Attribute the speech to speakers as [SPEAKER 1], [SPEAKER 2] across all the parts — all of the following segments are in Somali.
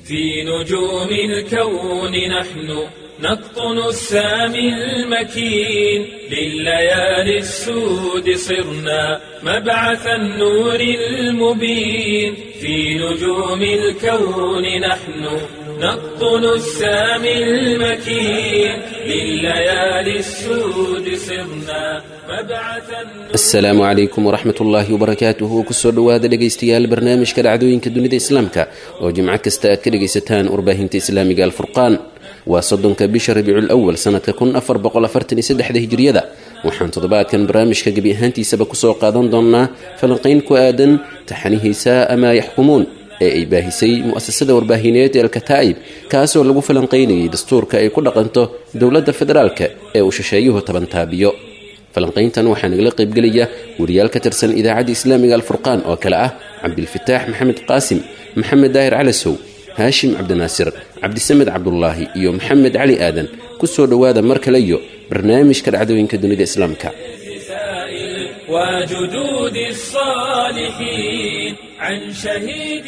[SPEAKER 1] في نجوم الكون نحن نقطن السامي المكين لليالي السود صرنا مبعث النور المبين في نجوم الكون نحن نقطن السامي المكين لليالي السود صرنا مبعث النور
[SPEAKER 2] asalaamu calaykum waraxmat ullaahi wabarakaatuhu kusoo dhowaada dhegaystayaal barnaamijka dhacdooyinka dunida islaamka oo jimco kasta aad ka dhegaysataan warbaahinta islaamiga alfurqaan waa soddonka bisha rabiicul awal sanadka kun afar boqol afartan iyo saddexda hijriyada waxaan toddobaadkan barnaamijka gebi ahaantiisaba kusoo qaadan doonnaa falanqayn ku aadan taxanihiisa amaa yaxkumuun ee ay baahisay mu'asasada warbaahineed ee alkataa'ib kaasoo lagu falanqaynayay dastuurka ay ku dhaqanto dowladda federaalka ee uu shisheeyuhu tabantaabiyo falanqayntan waxaa nagala qaybgelaya wariyaal ka tirsan idaacadda islaamiga alfurqaan oo kale ah cabdilfataax maxamed qaasim maxamed daahir calasow haashim cabdinaasir cabdisamed cabdulaahi iyo maxamed cali aadan ku soo dhowaada mar kale iyo barnaamijka dhacdooyinka dunida islaamka
[SPEAKER 1] السائل وجدود الصالحين عن شهيد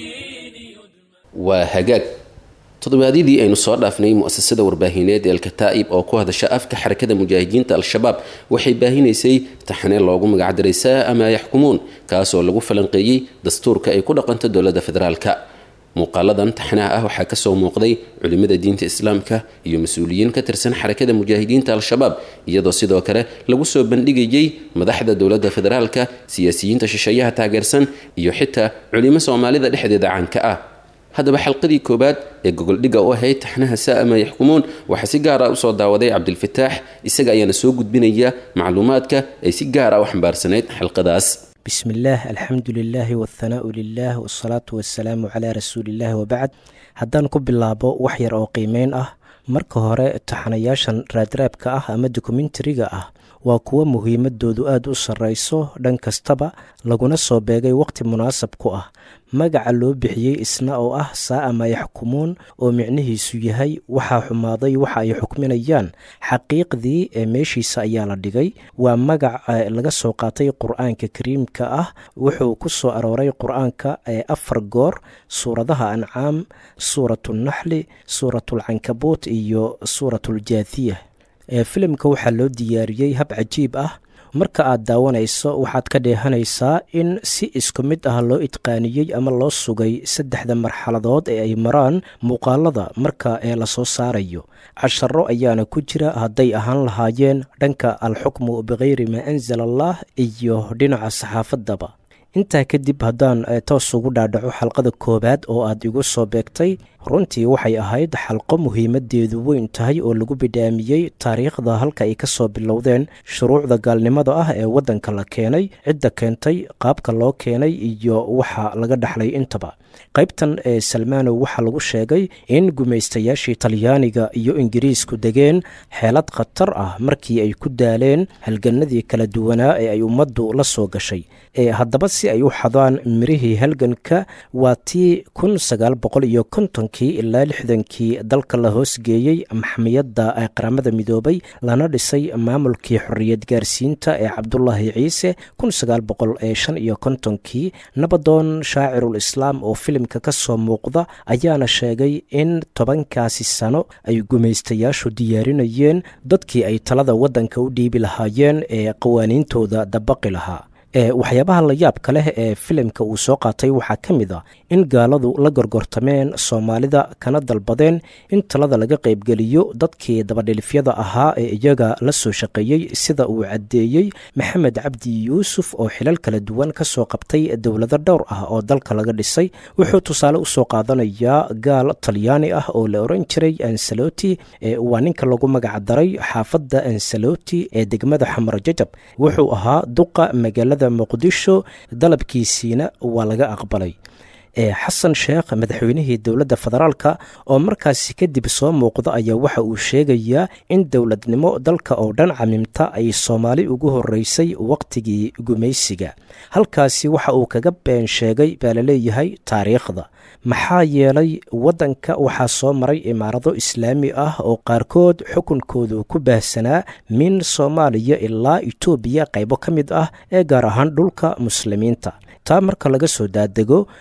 [SPEAKER 1] الدين
[SPEAKER 2] waa hagaag toddobaadyadii aynu soo dhaafnay mu'asasada warbaahineed ee alkataa'ib oo ku hadasha afka xarakada mujaahidiinta al-shabaab waxay baahinaysay taxane loogu magacdaray saa amaa yaxkumuun kaasoo lagu falanqeeyey dastuurka ay ku dhaqanto dowladda federaalka muuqaaladan taxnaha ah waxaa kasoo muuqday culimada diinta islaamka iyo mas-uuliyiin ka tirsan xarakada mujaahidiinta al-shabaab iyadoo sidoo kale lagu soo bandhigayey madaxda dowladda federaalka siyaasiyiinta shisheeyaha taageersan iyo xitaa culimo soomaalida dhexdeeda caanka ah haddaba xalqadii koowaad ee gogoldhigga u ahayd taxnaha saa'ama yaxkumuun waxaa si gaar ah usoo daawaday cabdilfataax isaga ayaana soo gudbinaya macluumaadka ay si gaar ah u xambaarsanayd xalqadaas
[SPEAKER 3] بسم الله الحمد لله والثناء لله والصلاة والسلام على رسول الله وبعد haddaan ku bilaabo wax yar oo qiimeyn ah marka hore taxanayaashan raadraabka ah ama dokumentariga ah waa kuwo muhiimadoodu aada u sarreyso dhan kastaba laguna soo beegay waqti munaasab ku ah magaca loo bixiyey isna oo ah saa'ama yaxkumuun oo micnihiisu yahay waxaa xumaaday waxa ay xukminayaan xaqiiqdii ee meeshiisa ayaa la dhigay waa magac laga soo qaatay qur-aanka kariimka ah wuxuu ku soo arooray qur-aanka ee afar goor suuradaha ancaam suuratunaxli suuratulcankabuut iyo suuratuljaathiya filimka waxaa loo diyaariyey hab cajiib ah marka aad daawanayso waxaad ka dheehanaysaa in si isku mid ah loo itqaaniyey ama loo sugay saddexda marxaladood ee ay maraan muuqaalada marka ee lasoo saarayo casharo ayaana ku jira hadday ahaan lahaayeen dhanka alxukmu bikayri maa anzala allah iyo dhinaca saxaafaddaba intaa kadib haddaan toos ugu dhaadhaco xalqada koowaad oo aad igu soo beegtay runtii waxay ahayd xalqo muhiimadeedu weyn tahay oo lagu bidhaamiyey taariikhda halka ay ka soo bilowdeen shuruucda gaalnimada ah ee waddanka la keenay cidda keentay qaabka loo keenay iyo waxa laga dhaxlay intaba qaybtan ee salmaanow waxaa lagu sheegay in gumaystayaashii talyaaniga iyo ingiriisku degeen xeelad khatar ah markii ay ku daaleen halganadii kala duwanaa ee ay ummaddu la soo gashay ee haddaba si ay u xadaan mirihii halganka waa tii kun sagaal boqol iyo kontonkii ilaa lixdankii dalka la hoosgeeyey maxmiyadda qaramada midoobay lana dhisay maamulkii xorriyad gaarsiinta ee cabdulaahi ciise kun sagaal boqol ee shan iyo kontonkii nabadoon shaacirul islaam oo filimka ka soo muuqda ayaana sheegay in tobankaasi sano ay gumaystayaashu diyaarinayeen dadkii ay talada waddanka u dhiibi lahaayeen ee qawaaniintooda dabaqi lahaa waxyaabaha la yaabka leh ee filimka uu soo qaatay waxaa ka mid a in gaaladu la gorgortameen soomaalida kana dalbadeen in talada laga qaybgeliyo dadkii dabadhilifyada ahaa ee iyaga la soo shaqeeyey sida uu caddeeyey maxamed cabdi yuusuf oo xilal kala duwan ka soo qabtay dowlado dhowr ah oo dalka laga dhisay wuxuu tusaale usoo qaadanayaa gaal talyaani ah oo la oran jiray ansaloti waa ninka lagu magacdaray xaafadda ansaloti ee degmada xamar jajab wuxuu ahaa duqa magaalada muqdisho dalabkiisiina waa laga aqbalay xasan sheekh madaxweynihii dowladda federaalka oo markaasi kadib soo muuqda ayaa waxa uu sheegayaa in dowladnimo dalka oo dhan camimta ay soomaali ugu horeysay waqtigii gumaysiga halkaasi waxa uu kaga been sheegay baa laleeyahay taariikhda maxaa yeelay waddanka waxaa soo maray imaarado islaami ah oo qaarkood xukunkoodu ku baahsanaa min soomaaliya ilaa itoobiya qaybo ka mid ah ee gaar ahaan dhulka muslimiinta taa marka laga soo daadego waxa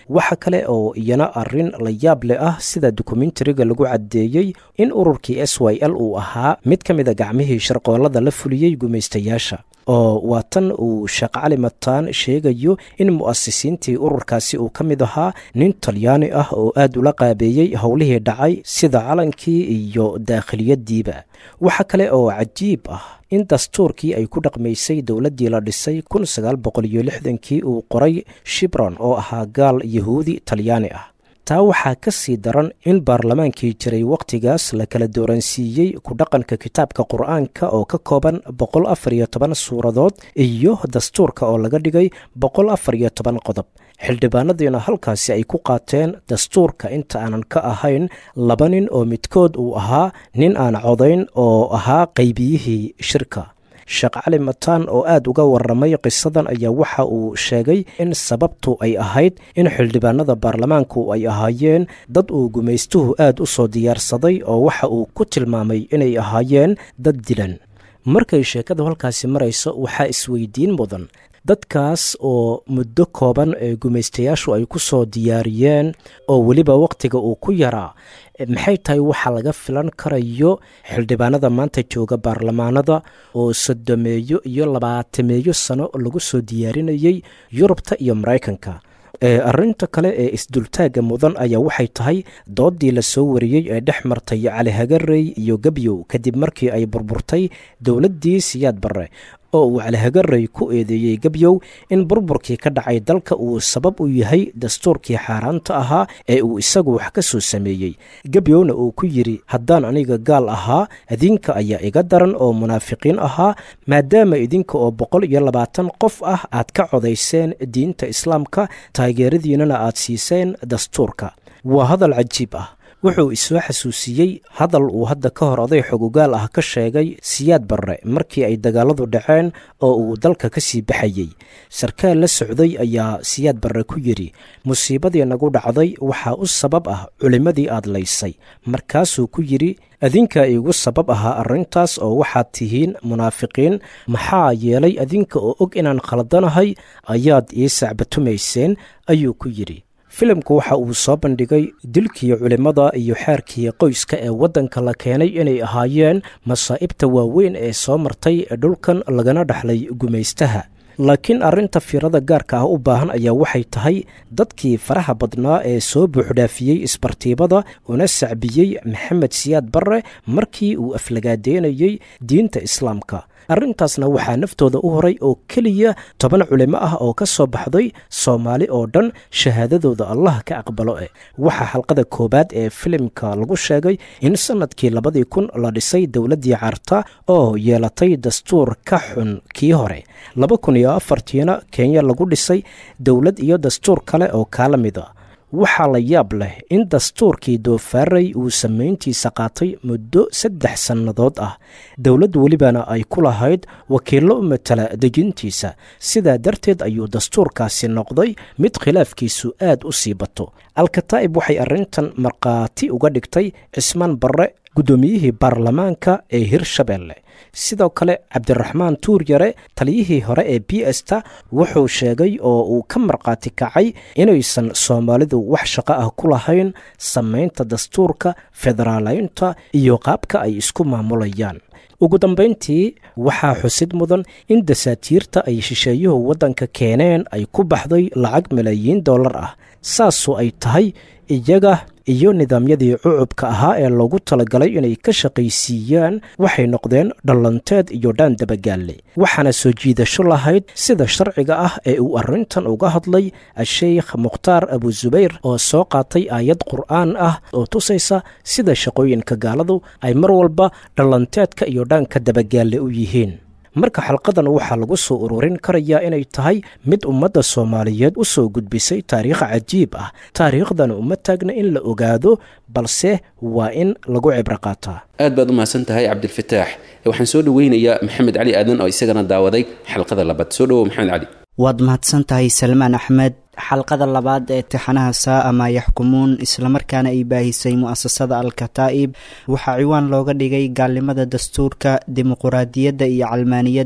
[SPEAKER 3] kale oo iyana arrin la yaab leh ah sida dokumentariga lagu caddeeyey in ururkii s y l uu ahaa mid ka mid a gacmihii sharqoolada la fuliyey gumaystayaasha oo waa tan uu sheekh cali mataan sheegayo in mu'asisiintii ururkaasi uu ka mid ahaa nin talyaani ah oo aad ula qaabeeyey howlihii dhacay sida calankii iyo daakhiliyadiiba waxa kale oo cajiib ah in dastuurkii ay ku dhaqmaysay dowladdii la dhisay kun sagaal boqol iyo lixdankii uu qoray shibron oo ahaa gaal yahuudi talyaani ah taa waxaa ka sii daran in baarlamaankii jiray wakhtigaas la kala dooransiiyey ku dhaqanka kitaabka qur-aanka oo ka kooban boqol afar iyo toban suuradood iyo dastuurka oo laga dhigay boqol afar iyo toban qodob xildhibaanadiina halkaasi ay ku qaateen dastuurka inta aanan ka ahayn laba nin oo midkood uu ahaa nin aan codayn oo ahaa qaybiyihii shirka sheekh cali mataan oo aad uga warramay qisadan ayaa waxa uu sheegay in sababtu ay ahayd in xildhibaanada baarlamaanku ay ahaayeen dad uu gumaystuhu aad u soo diyaarsaday oo waxa uu ku tilmaamay inay ahaayeen dad dilan markay sheekadu halkaasi marayso waxaa isweydiin mudan dadkaas oo muddo kooban ee gumaystayaashu ay ku soo diyaariyeen oo weliba wakhtiga uu ku yaraa maxay tahay waxa laga filan karayo xildhibaanada maanta jooga baarlamaanada oo sodomeeyo iyo labaatameeyo sano lagu soo diyaarinayey yurubta iyo maraykanka arrinta kale ee isdultaagga mudan ayaa waxay tahay doodii la soo wariyey ee dhex martay cali hagarey iyo gebyow kadib markii ay burburtay dowladdii siyaad barre oo uu calihagarey ku eedeeyey gebyow in burburkii ka dhacay dalka uu sabab u yahay dastuurkii xaaraanta ahaa ee uu isagu wax ka soo sameeyey gebyowna uu ku yidhi haddaan aniga gaal ahaa idinka ayaa iga daran oo munaafiqiin ahaa maadaama idinka oo boqol iyo labaatan qof ah aad ka codayseen diinta islaamka taageeradiinana aad siiseen dastuurka waa hadal cajiib ah wuxuu isoo xasuusiyey hadal uu hadda ka hor oday xogogaal ah ka sheegay siyaad barre markii ay dagaaladu dhaceen oo uu dalka ka sii baxayey sarkaal la socday ayaa siyaad barre ku yidhi musiibadii nagu dhacday waxaa u sabab ah culimmadii aad laysay markaasuu ku yidhi adinka iigu sabab ahaa arrintaas oo waxaad tihiin munaafiqiin maxaa yeelay adinka oo og inaan khaldanahay ayaad ii sacbatumayseen ayuu ku yidhi filimku waxa uu soo bandhigay dilkii culimmada iyo xeerkii qoyska ee waddanka la keenay inay ahaayeen masaa'ibta waaweyn ee soo martay dhulkan lagana dhexlay gumaystaha laakiin arrinta fiirada gaarka ah u baahan ayaa waxay tahay dadkii faraha badnaa ee soo buuxdhaafiyey isbartiibada una sacbiyey maxamed siyaad barre markii uu aflagaadeynayey diinta islaamka arrintaasna waxaa naftooda u horay oo keliya toban culimo ah oo ka soo baxday soomaali oo dhan shahaadadooda allah ka aqbalo eh waxaa xalqada koowaad ee filimka lagu sheegay in sannadkii labadii kun la dhisay dowladdii carta oo yeelatay dastuur ka xun kii hore laba kun iyo afartiina kenya lagu dhisay dowlad iyo dastuur kale oo kaala mid a waxaa la yaab leh in dastuurkii doofaaray uu samayntiisa qaatay muddo saddex sannadood ah dowlad welibana ay ku lahayd wakiillo u matala dejintiisa sidaa darteed ayuu dastuurkaasi noqday mid khilaafkiisu aad u sii bato alkataa'ib waxay arrintan markhaati uga dhigtay cismaan barre guddoomiyihii baarlamaanka ee hirshabeelle sidoo kale cabdiraxmaan tuuryare taliyihii hore ee b esta wuxuu sheegay oo uu ka markhaati kacay inaysan soomaalidu wax shaqo ah ku lahayn samaynta dastuurka federaalaynta iyo qaabka ay isku maamulayaan ugu dambayntii waxaa xusid mudan in dasaatiirta ay shisheeyuhu waddanka keeneen ay ku baxday lacag malaayiin dollar ah saasoo ay tahay iyaga iyo nidaamyadii cucubka ahaa ee loogu talagalay inay ka shaqaysiiyaan waxay noqdeen dhallanteed iyo dhaan dabagaalle waxaana soo jiidasho lahayd sida sharciga ah ee uu arrintan uga hadlay a-sheykh mukhtaar abusubayr oo soo qaatay aayad qur'aan ah oo tusaysa sida shaqooyinka gaaladu ay mar walba dhallanteedka iyo dhaanka dabagaalle u yihiin marka xalqadan waxaa lagu soo ururin karayaa inay tahay mid ummadda soomaaliyeed u soo gudbisay taariikh cajiib ah taariikhdana uma taagna in la ogaado balse waa in lagu cibro qaataa
[SPEAKER 2] aad baad u mahadsan tahay cabdilfataax waxaan soo dhoweynayaa maxamed cali aadan oo isagana daawaday xalqada labaad soo dhowow maxamed cali
[SPEAKER 4] waad mahadsan tahay salmaan axmed xalqada labaad ee tixanaha saa maa yaxkumuun islamarkaana ay baahisay mu'asasada al-kataa'ib waxaa ciwaan looga dhigay gaalnimada dastuurka dimuquraadiyadda iyo calmaaniyadda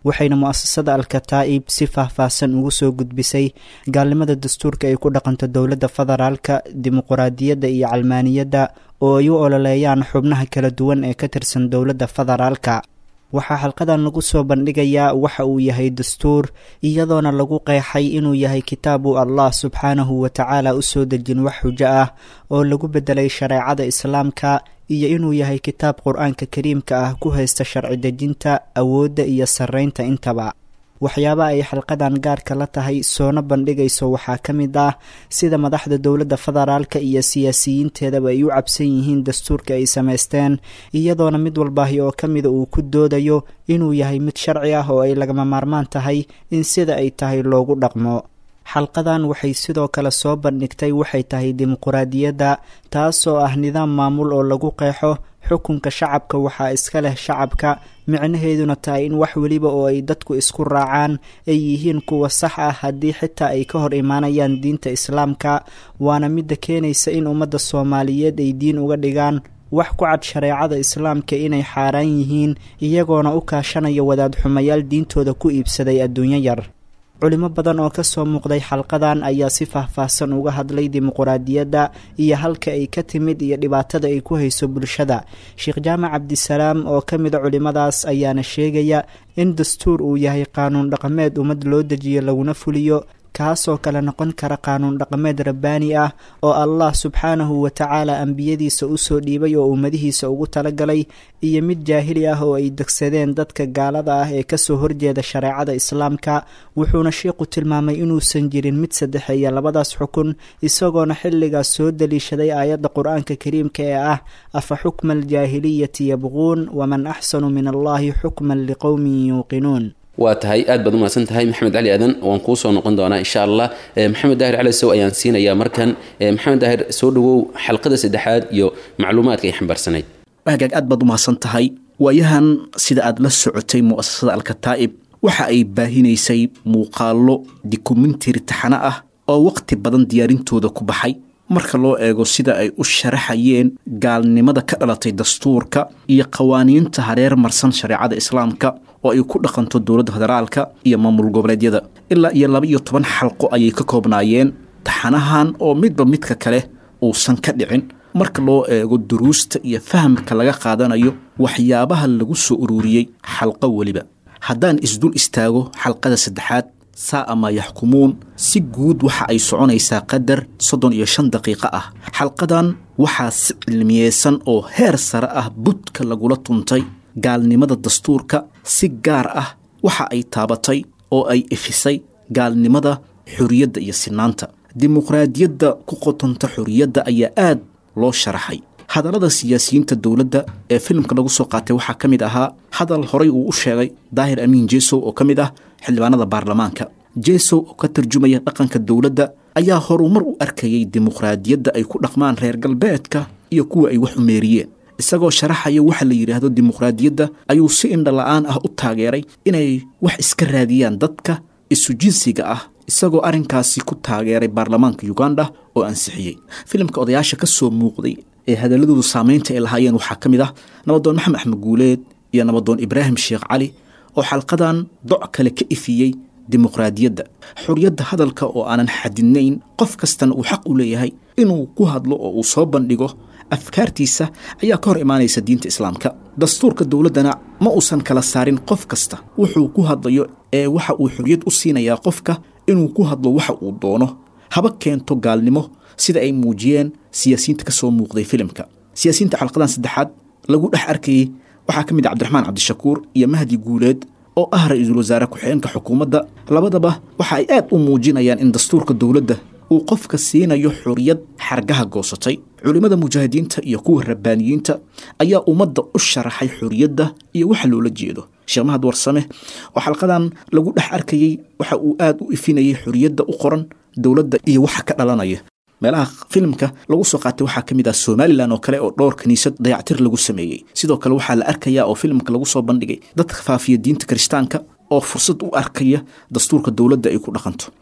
[SPEAKER 4] waxayna mu'asasada al-kataa'ib si faahfaahsan ugu soo gudbisay gaalnimada dastuurka ay ku dhaqanto dowladda federaalka dimuquraadiyadda iyo calmaaniyadda oo ay u ololeeyaan xubnaha kala duwan ee ka tirsan dowladda federaalka waxaa xalqadan lagu soo bandhigayaa waxa uu yahay dastuur iyadoona lagu qeexay inuu yahay kitaabu allah subxaanahu wa tacaala u soo dejin wax xujo ah oo lagu beddelay shareecada islaamka iyo inuu yahay kitaab qur-aanka kariimka ah ku haysta sharci dejinta awoodda iyo sarreynta intaba waxyaaba ay xalqadan gaarka la tahay soona bandhigayso waxaa ka mid ah sida madaxda dowladda federaalka iyo siyaasiyiinteedaba ay u cabsan yihiin dastuurka ay samaysteen iyadoona mid walbaahi oo ka mida uu ku doodayo inuu yahay mid sharci ah oo ay lagama maarmaan tahay in sida ay tahay loogu dhaqmo xalqadan waxay sidoo kale soo bandhigtay waxay tahay dimuquraadiyadda taasoo ah nidaam maamul oo lagu qeexo xukunka shacabka waxaa iska leh shacabka micnaheeduna tahay in wax weliba oo ay dadku isku raacaan ay yihiin kuwa sax ah haddii xitaa ay ka hor imaanayaan diinta islaamka waana midda keenaysa in ummadda soomaaliyeed ay diin uga dhigaan wax ku cad shareecada islaamka inay xaaraan yihiin iyagoona u kaashanaya wadaad xumayaal diintooda ku iibsaday adduunyo yar culimo badan oo ka soo muuqday xalqadan ayaa si faahfaahsan uga hadlay dimuquraadiyadda iyo halka ay ka timid iyo dhibaatada ay ku hayso bulshada sheekh jaamac cabdisalaam oo ka mida culimadaas ayaana sheegaya in dastuur uu yahay qaanuun dhaqameed ummad loo dejiyo laguna fuliyo kaasoo kale noqon kara qaanuun dhaqameed rabbaani ah oo allah subxaanahu wa tacaala ambiyadiisa usoo dhiibay oo ummadihiisa ugu talagalay iyo mid jaahili ah oo ay degsadeen dadka gaalada ah ee kasoo horjeeda shareecada islaamka wuxuuna sheikhu tilmaamay inuusan jirin mid saddexeeya labadaas xukun isagoona xilligaas soo daliishaday aayadda qur-aanka kariimka ee ah afa xukma aljaahiliyati yabquun waman axsanu min allahi xukman liqowmin yuuqinuun
[SPEAKER 2] waa tahay aad baad umahadsan tahay maxamed cali aadan waan kuu soo noqon doonaa insha allah maxamed daahir cali sow ayaan siinayaa markan maxamed daahir soo dhowow xalqada saddexaad iyo macluumaadka ay xambaarsanayd
[SPEAKER 5] hagaag aad baad umahadsan tahay waayahan sida aad la socotay mu'asasada alkataa'ib waxa ay baahinaysay muuqaallo dokumentari taxano ah oo waqti badan diyaarintooda ku baxay marka loo eego sida ay u sharaxayeen gaalnimada ka dhalatay dastuurka iyo qawaaniinta hareer marsan shareecada islaamka oo ay ku dhaqanto dowladda federaalka iyo maamul goboleedyada ilaa iyo laba iyo toban xalqo ayay ka koobnaayeen taxanahan oo midba midka kale uusan ka dhicin marka loo eego duruusta iyo fahamka laga qaadanayo waxyaabaha lagu soo ururiyey xalqo weliba haddaan isdul istaago xalqada saddexaad saa ama yaxkumuun si guud waxa ay soconaysaa qadar soddon iyo shan daqiiqo ah xalqadan waxaa si cilmiyeysan oo heer sare ah budka lagula tuntay gaalnimada dastuurka si gaar ah waxa ay taabatay oo ay ifisay gaalnimada xorriyadda iyo sinaanta dimuqraadiyadda ku qotonta xorriyadda ayaa aad loo sharaxay hadallada siyaasiyiinta dowladda ee filimka lagu soo qaatay waxaa ka mid ahaa hadal horay uu u sheegay daahir amiin jesow oo ka mid ah xildhibaanada baarlamaanka jesow oo ka tarjumaya dhaqanka dowladda ayaa horumar u arkayay dimuqraadiyadda ay ku dhaqmaan reer galbeedka iyo kuwa ay wax umeeriyeen isagoo sharaxaya waxa la yidhaahdo dimuqraadiyadda ayuu si indha la-aan ah u taageeray inay wax iska raadiyaan dadka isu jinsiga ah isagoo arrinkaasi ku taageeray baarlamaanka uganda oo ansixiyey filimka odayaasha ka soo muuqday ee hadalladoodu saamaynta ay lahaayeen waxaa ka mid ah nabadoon maxamed axmed guuleed iyo nabadoon ibraahim sheekh cali oo xalqadan doc kale ka ifiyey dimuqraadiyadda xorriyadda hadalka oo aanan xadidnayn qof kastana uu xaq u leeyahay inuu ku hadlo oo uu soo bandhigo afkaartiisa ayaa ka hor imaanaysa diinta islaamka dastuurka dowladdana ma uusan kala saarin qof kasta wuxuu ku hadlayo ee waxa uu xorriyad u siinayaa qofka inuu ku hadlo waxa uu doono haba keento gaalnimo sida ay muujiyeen siyaasiyiinta ka soo muuqday filimka siyaasiyiinta xalqadan saddexaad lagu dhex arkayey waxaa ka mid ah cabdiraxmaan cabdishakuur iyo mahdi guuleed oo ah ra-iisul wasaare ku-xigeenka xukuumadda labadaba waxa ay aad u muujinayaan in dastuurka dowladda uu qofka siinayo xorriyad xargaha goosatay culimmada mujaahidiinta iyo kuwa rabbaaniyiinta ayaa ummadda u sharaxay xorriyadda iyo waxa loola jeedo sheekh mahad warsame oo xalqadan lagu dhex arkayey waxa uu aad u ifinayay xorriyadda u qoran dowladda iyo waxa ka dhalanaya meelaha filimka lagu soo qaatay waxaa ka mid ah somalilan oo kale oo dhowr kiniisad dayactir lagu sameeyey sidoo kale waxaa la arkayaa oo filimka lagu soo bandhigay dadka faafiya diinta kiristaanka oo fursad u arkaya dastuurka dowladda ay ku dhaqanto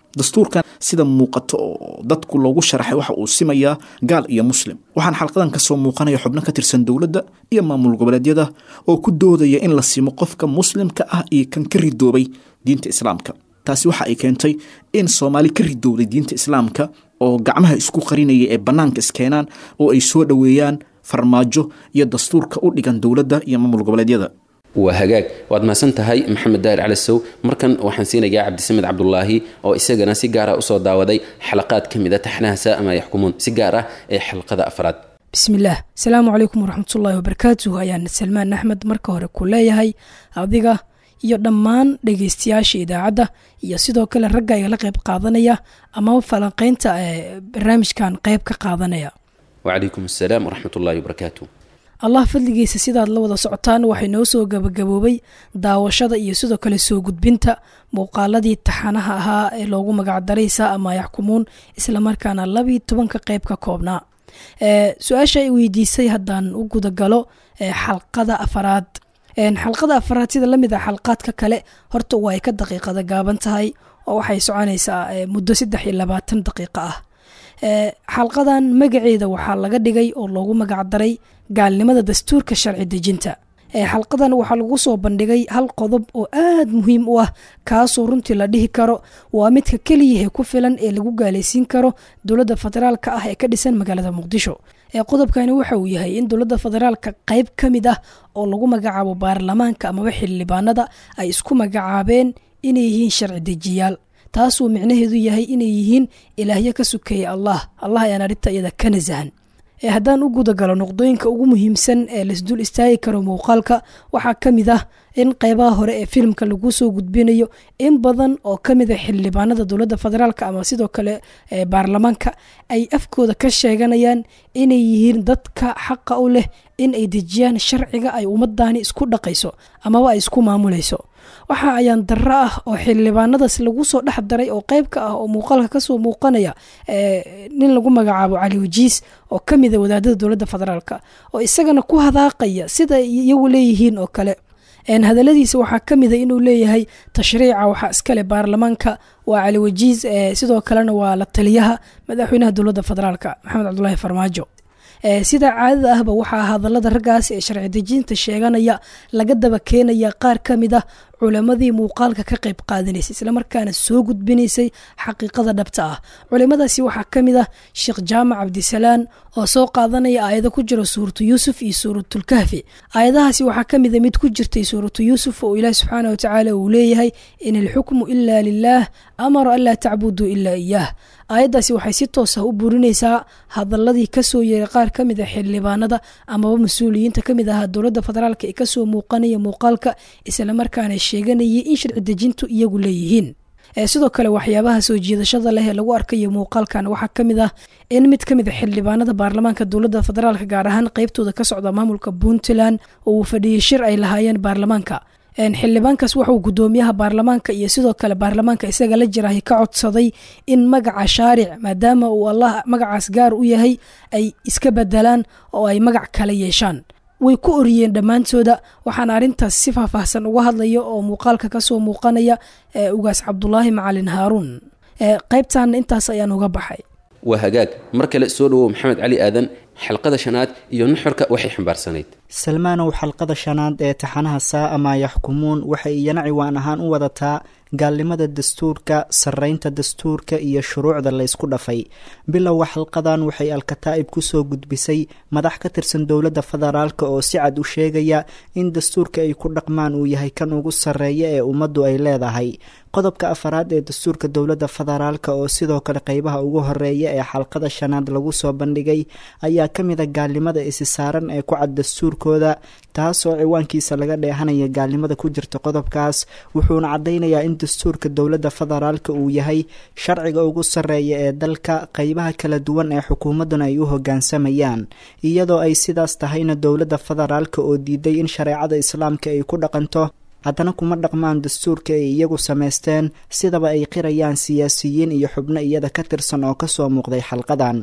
[SPEAKER 5] dastuurkan sida muuqato oo dadku loogu sharaxay waxa uu simayaa gaal iyo muslim waxaan xalqadan kasoo muuqanaya xubno ka tirsan dowladda iyo maamul goboleedyada oo ku doodaya in la simo qofka muslimka ah iyo kan ka ridoobay diinta islaamka taasi waxa ay keentay in soomaali ka ridowday diinta islaamka oo gacmaha isku qarinaya ee bannaanka iskeenaan oo ay soo dhoweeyaan farmaajo iyo dastuurka u dhigan dowladda iyo maamul goboleedyada
[SPEAKER 2] waa hagaag waad mahadsan tahay maxamed daahir cali sow markan waxaan siinayaa cabdisamed cabdulaahi oo isagana si gaara usoo daawaday xalaqaad ka mid a taxnaha saama yaxkumuun si gaar ah ee xalqada afraad
[SPEAKER 6] bismillaah asalaamu calaykum waraxmatullaahi wabarakaatuh ayaan salmaan axmed marka hore ku leeyahay adiga iyo dhammaan dhegeystayaasha idaacadda iyo sidoo kale ragga igala qayb qaadanaya amaba falanqeynta ee barnaamijkan qayb ka qaadanaya
[SPEAKER 2] wacalaykum assalaam waraxmat ullaahi wabarakaatu
[SPEAKER 6] allah fadligiisa sidaad la wada socotaan waxay noo soo gabagaboobay daawashada iyo sidoo kale soo gudbinta muuqaaladii taxanaha ahaa ee loogu magacdaray saa ama yaxkumuun islamarkaana labii tobanka qayb ka koobnaa su-aasha ay weydiisay haddaan u gudagalo xalqada afaraad xalqada afaraad sida lamid ah xalqaadka kale horta waa ay ka daqiiqada gaaban tahay oo waxay soconaysaa muddo saddex iyo labaatan daqiiqo ah xalqadan magaceeda waxaa laga dhigay oo loogu magacdaray gaalnimada dastuurka sharci dejinta xalqadan waxaa lagu soo bandhigay hal qodob oo aad muhiim u ah kaasoo runtii la dhihi karo waa midka keliyahe ku filan ee lagu gaalaysiin karo dowladda federaalka ah ee ka dhisan magaalada muqdisho qodobkani waxa uu yahay in dowladda federaalka qayb ka mid ah oo lagu magacaabo baarlamaanka amaba xildhibaanada ay isku magacaabeen inay yihiin sharci dejiyaal taasuu micnaheedu yahay inay yihiin ilaahyo ka sukeeya allah allah ayaan arrinta iyada ka nasahan haddaan u gudagalo noqdooyinka ugu muhiimsan ee laisdul istaagi karo muuqaalka waxaa ka mid ah in qeybaha hore ee filimka lagu soo gudbinayo in badan oo ka mid a xildhibaanada dowladda federaalk ama sidoo kale baarlamaanka ay afkooda ka sheeganayaan inay yihiin dadka xaqa u leh in ay dejiyaan sharciga ay ummadani isku dhaqayso amaba ay isku maamulayso waxa ayaan darro ah oo xildhibaanadaas lagu soo dhex daray oo qeyb ka ah oo muuqaalka kasoo muuqanaya nin lagu magacaabo cali wajiis oo ka mida wadaadada dowladda federaalk oo isagana ku hadaaqaya sida iyagu leeyihiin oo kale hadaladiisa waxaa ka mida inuu leeyahay tashriica waxaa iskale baarlamaanka waa cali wajiis sidoo kalena waa la taliyaha madaxweynaha dowladda federaalk maxamed cabdulaahi farmaajo sida caadada ahba waxaa hadalada raggaas ee sharci dejinta sheeganaya laga daba keenaya qaar ka mid ah culamadii muuqaalka ka qayb qaadanaysay islamarkaana soo gudbinaysay xaqiiqada dhabta ah culimadaasi waxaa ka mid ah sheekh jaamac cabdisalaan oo soo qaadanaya aayado ku jira suuratu yuusuf iyo suuratulkahfi aayadahaasi waxaa ka mida mid ku jirtay suuratu yuusuf oo ilaahi subxaana watacaala uu leeyahay in ilxukmu ila lilaah amara anlaa tacbuduu ilaa iyaah aayaddaasi waxay si toos ah u burinaysaa hadaladii kasoo yeeray qaar ka mid a xildhibaanada amaba mas-uuliyiinta kamid ahaa dowladda federaalk ee kasoo muuqanaya muuqaalka islamarkaana sheeganayay in sharci dejintu iyagu leeyihiin sidoo kale waxyaabaha soo jiidashada leh ee lagu arkayo muuqaalkan waxaa ka mid ah in mid ka mid a xildhibaanada baarlamaanka dowladda federaalk gaar ahaan qeybtooda ka socda maamulka puntland oo uu fadhiyey shir ay lahaayeen baarlamaanka xildhibaankaas wuxuu gudoomiyaha baarlamaanka iyo sidoo kale baarlamaanka isaga la jirahay ka codsaday in magaca shaaric maadaama uu allah magacaas gaar u yahay ay iska bedelaan oo ay magac kale yeeshaan way ku oriyeen dhammaantooda waxaana arrintaas si faahfaahsan uga hadlaya oo muuqaalka kasoo muuqanaya ugaas cabdulaahi macalin haaruun qaybtaana intaas ayaan uga baxay
[SPEAKER 2] waa hagaag mar kale soo dhowow maxamed cali aadan xalqada shanaad iyo nuxurka waxay xambaarsanayd
[SPEAKER 4] salmaanow xalqada shanaad ee taxanaha saa ama yaxkumuun waxay iyana ciwaan ahaan u wadataa gaalnimada dastuurka sarreynta dastuurka iyo shuruucda laysku dhafay bilowga xalqadan waxay alkataa'ib kusoo gudbisay madax ka tirsan dowladda federaalk oo si cad u sheegaya in dastuurka ay ku dhaqmaan uu yahay kan ugu sarreeya ee ummaddu ay leedahay qodobka afaraad ee dastuurka dowladda federaalk oo sidoo kale qeybaha ugu horeeya ee xalqada shanaad lagu soo bandhigay ayaa ka mid a gaalnimada isi saaran ee ku cad dastuurkooda taasoo ciwaankiisa laga dheehanaya gaalnimada ku jirta qodobkaas wuxuuna caddaynayaa in dastuurka dowladda federaalk uu yahay sharciga ugu sarreeya ee dalka qeybaha kala duwan ee xukuumadduna ay u hoggaansamayaan iyadoo ay sidaas tahayna dowladda federaalk oo diiday in shareecada islaamka ay ku dhaqanto haddana kuma dhaqmaan dastuurka ay iyagu samaysteen sidaba ay qirayaan siyaasiyiin iyo xubno iyada ka tirsan oo kasoo muuqday xalqadan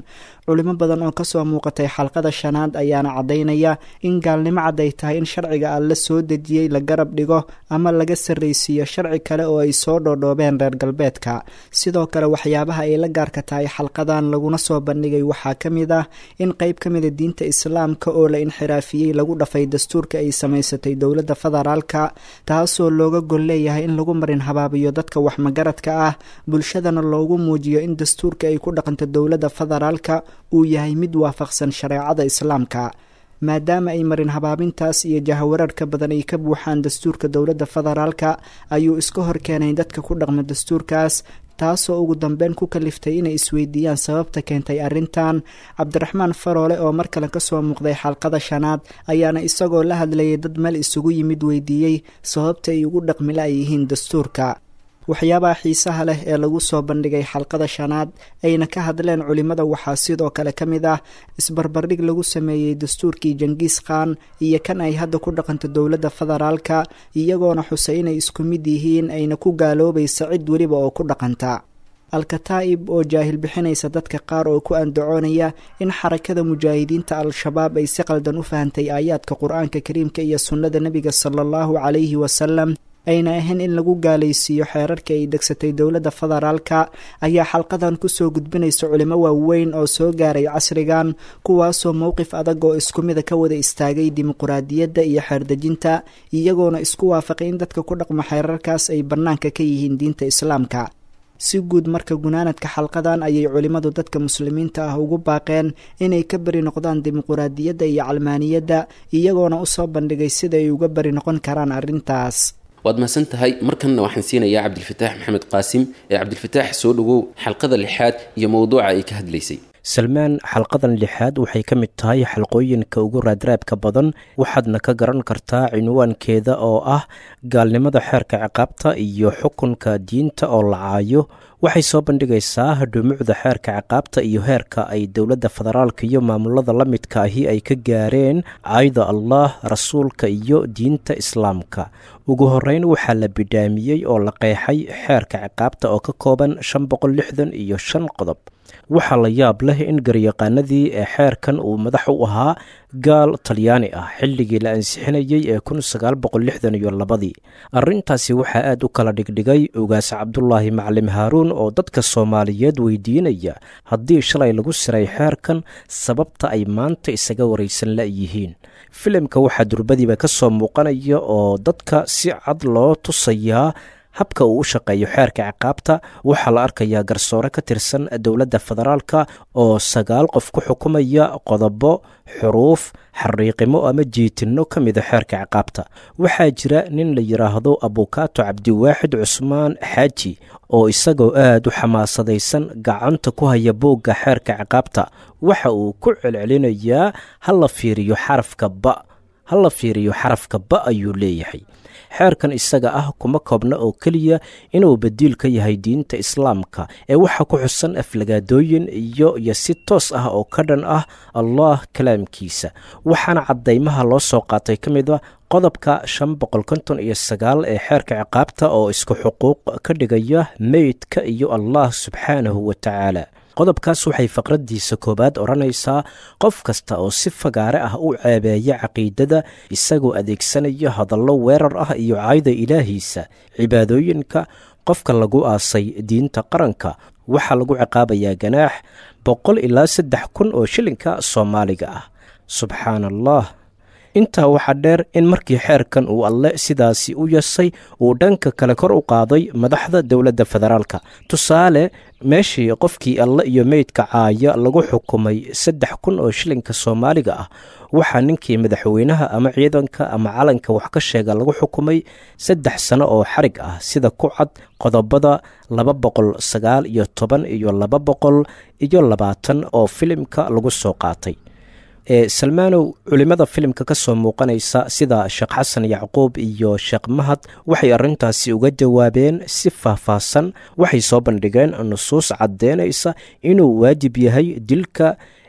[SPEAKER 4] culimo badan oo kasoo muuqatay xalqada shanaad ayaana caddaynaya in gaalnimo cad ay tahay in sharciga alle soo dejiyey la garab dhigo ama laga sarraysiiyo sharci kale oo ay soo dhoodhoobeen reer galbeedka sidoo kale waxyaabaha ay la gaarka tahay xalqadan laguna soo bandhigay waxaa ka mid ah in qeyb ka mida diinta islaamka oo la inxiraafiyey lagu dhafay dastuurka ay samaysatay dowladda federaalka taasoo looga gol leeyahay in lagu marin habaabiyo dadka waxmagaradka ah bulshadana loogu muujiyo in dastuurka ay ku dhaqanto dowladda federaalka uu yahay mid waafaqsan shareecada islaamka maadaama ay marin habaabintaas iyo jahawareerka badan ay ka buuxaan dastuurka dowladda federaalka ayuu iska horkeenay dadka ku dhaqma dastuurkaas taasoo ugu dambeyn ku kaliftay inay isweydiiyaan sababta keentay arrintan cabdiraxmaan faroole oo mar kale kasoo muuqday xalqada shanaad ayaana isagoo la hadlayay dad meel isugu yimid weydiiyey sababta ay ugu dhaqmila ay yihiin dastuurka waxyaabaha xiisaha leh ee lagu soo bandhigay xalqada shanaad ayna ka hadleen culimmada waxaa sidoo kale ka mid ah isbarbardhig lagu sameeyey dastuurkii jangiis khan iyo kan ay hadda ku dhaqanto dowladda federaalka iyagoona xusay inay isku mid yihiin ayna ku gaaloobaysa cid weliba oo ku dhaqanta alkataa'ib oo jaahil bixinaysa dadka qaar oo ku andacoonaya in xarakada mujaahidiinta al-shabaab ay si qaldan u fahantay aayaadka qur-aanka kariimka iyo sunnada nebiga sala allahu calayhi wasalam ayna ahayn in lagu gaalaysiiyo xeerarka ay degsatay dowladda federaalka ayaa xalqadan kusoo gudbinaysa culimo waaweyn oo soo gaaray casrigan kuwaasoo mowqif adag oo isku mida ka wada istaagay dimuquraadiyadda iyo xeerdejinta iyagoona isku waafaqay in dadka ku dhaqmo xeerarkaas ay bannaanka ka yihiin diinta islaamka si guud marka gunaanadka xalqadan ayay culimmadu dadka muslimiinta ah ugu baaqeen inay ka beri noqdaan dimuquraadiyadda iyo calmaaniyadda iyagoona usoo bandhigay sida ay uga beri noqon karaan arrintaas
[SPEAKER 2] waad mahadsan tahay markanna waxaan siinayaa cabdilfataax maxamed qaasim ee cabdilfataax soo dhowow xalqada lixaad iyo mowduuca ay ka hadlaysay
[SPEAKER 3] salmaan xalqadan lixaad waxay ka mid tahay xalqooyinka ugu raadraabka badan waxaadna ka garan kartaa cinwaankeeda oo ah gaalnimada xeerka ciqaabta iyo xukunka diinta oo la caayo waxay soo bandhigaysaa dhumucda xeerka ciqaabta iyo heerka ay dowladda federaalka iyo maamulada la midka ahi ay ka gaareen caayda allah rasuulka iyo diinta islaamka ugu horeyn waxaa la bidhaamiyey oo la qeexay xeerka ciqaabta oo ka kooban shan boqol lixdan iyo shan qodob waxaa la yaab leh in garyaqaanadii ee xeerkan uu madax u ahaa gaal talyaani ah xilligii la ansixinayey ee kun sagaal boqol lixdan iyo labadii arrintaasi waxaa aad u kala dhigdhigay ugaas cabdulaahi maclim haaruun oo dadka soomaaliyeed weydiinaya haddii shalay lagu siray xeerkan sababta ay maanta isaga waraysan la'yihiin filimka waxaa durbadiiba ka soo muuqanaya oo dadka si cad loo tusayaa habka uu u shaqeeyo xeerka ciqaabta waxaa la arkayaa garsoore ka tirsan dowladda federaalka oo sagaal qof ku xukumaya qodobo xuruuf xariiqimo ama jiitinno ka mida xeerka ciqaabta waxaa jira nin la yidhaahdo abukaato cabdiwaaxid cusmaan xaaji oo isagoo aad u xamaasadaysan gacanta ku haya boogga xeerka ciqaabta waxa uu ku celcelinayaa ha la fiiriyo xarafka ba ha la fiiriyo xarafka ba ayuu leeyahay xeerkan isaga ah kuma koobna oo keliya inuu badiil ka yahay diinta islaamka ee waxaa ku xusan aflagaadooyin iyo iyo si toos ah oo ka dhan ah allah kalaamkiisa waxaana caddaymaha loo soo qaatay ka mid a qodobka shan boqol konton iyo sagaal ee xeerka ciqaabta oo isku xuquuq ka dhigaya meydka iyo allah subxaanahu wa tacaala qodobkaas waxay faqraddiisa koowaad odhanaysaa qof kasta oo si fagaare ah u ceebeeya caqiidada isagoo adeegsanaya hadallo weerar ah iyo caayda ilaahiisa cibaadooyinka qofka lagu aasay diinta qaranka waxaa lagu ciqaabayaa ganaax boqol ilaa saddex kun oo shilinka soomaaliga ah subxaan allah intaa waxaa dheer in markii xeerkan uu alle sidaasi u yasay uu dhanka kale kor u qaaday madaxda dowladda federaalka tusaale meeshii qofkii alle iyo meydka caaya lagu xukumay saddex kun oo shilinka soomaaliga ah waxaa ninkii madaxweynaha ama ciidanka ama calanka wax ka sheega lagu xukumay saddex sano oo xarig ah sida ku cad qodobada laba boqol sagaal iyo toban iyo laba boqol iyo labaatan oo filimka lagu soo qaatay ee salmaanow culimmada filimka ka soo muuqanaysa sida sheekh xasan yacquub iyo sheekh mahad waxay arrintaasi uga jawaabeen si faahfaahsan waxay soo bandhigeen nusuus caddeynaysa inuu waajib yahay dilka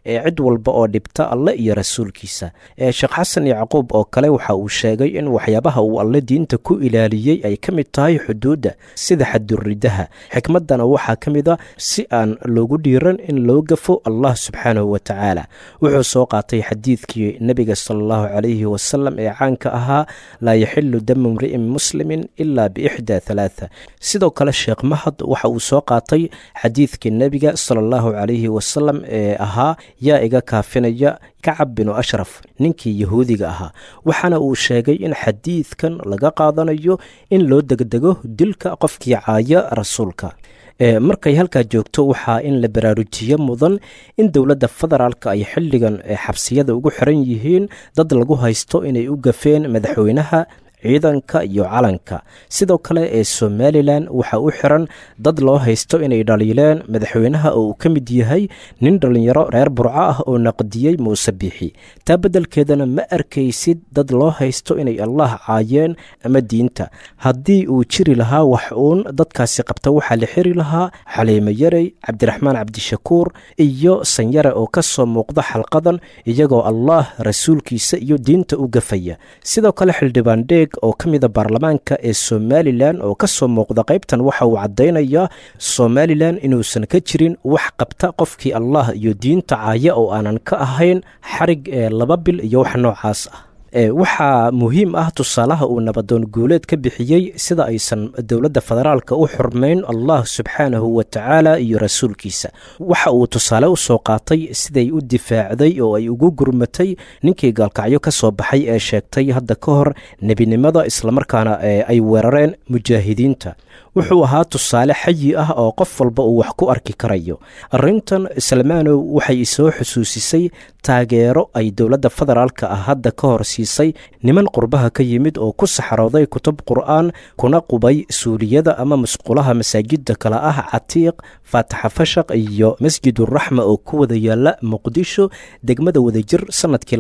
[SPEAKER 3] ee cid walba oo dhibta alle iyo rasuulkiisa ee sheekh xasan yacquub oo kale waxa uu sheegay in waxyaabaha uu alle diinta ku ilaaliyey ay ka mid tahay xuduudda sida xaduridaha xikmaddana waxaa ka mid a si aan loogu dhiiran in loo gafo allah subxaanahu wa tacaala wuxuu soo qaatay xadiidkii nebiga sala allahu calayhi wasalam ee caanka ahaa laa yaxilu damu mri'in muslimin ilaa biixdaa halaatha sidoo kale sheekh mahad waxa uu soo qaatay xadiidkii nebiga sala allahu calayhi wasalam ee ahaa yaa iga kaafinaya kacab binu ashraf ninkii yahuudiga ahaa waxaana uu sheegay in xadiidkan laga qaadanayo in loo degdego dilka qofkii caaya rasuulka markay halkaa joogto waxaa in la baraarujiyo mudan in dowladda federaalka ay xilligan xabsiyada ugu xiran yihiin dad lagu haysto inay u gafeen madaxweynaha ciidanka iyo calanka sidoo kale ee somalilan waxaa u xiran dad loo haysto inay dhaliileen madaxweynaha oo uu ka mid yahay nin dhallinyaro reer burco ah oo naqdiyey muuse biixi taa beddelkeedana ma arkaysid dad loo haysto inay allah caayeen ama diinta haddii uu jiri lahaa wax uun dadkaasi qabta waxaa la xiri lahaa xaliimo yarey cabdiraxmaan cabdishakuur iyo sanyare oo ka soo muuqda xalqadan iyagoo allah rasuulkiisa iyo diinta u gafaya sidoo kale xildhibaan dheeg oo ka mida baarlamaanka ee somalilan oo ka soo muuqda qaybtan waxa uu caddaynayaa somalilan inuusan ka jirin wax qabta qofkii allah iyo diinta caaya oo aanan ka ahayn xarig ee laba bil iyo wax noocaas ah waxaa muhiim ah tusaalaha uu nabadoon guuleed ka bixiyey sida aysan dowladda federaalka u xurmayn allah subxaanahu wa tacaala iyo rasuulkiisa waxa uu tusaale u soo qaatay siday u difaacday oo ay ugu gurmatay ninkii gaalkacyo ka soo baxay ee sheegtay hadda ka hor nebinimada islamarkaana ay weerareen mujaahidiinta wuxuu ahaa tusaale xayi ah oo qof walba uu wax ku arki karayo arrintan salmaanow waxay isoo xusuusisay taageero ay dowladda federaalka ah hadda ka hor siisay niman qurbaha ka yimid oo ku saxarooday kutub qur'aan kuna qubay suuliyada ama musqulaha masaajidda kale ah catiiq faataxa fashaq iyo masjiduraxma oo ku wada yaala muqdisho degmada wadajir sannadkii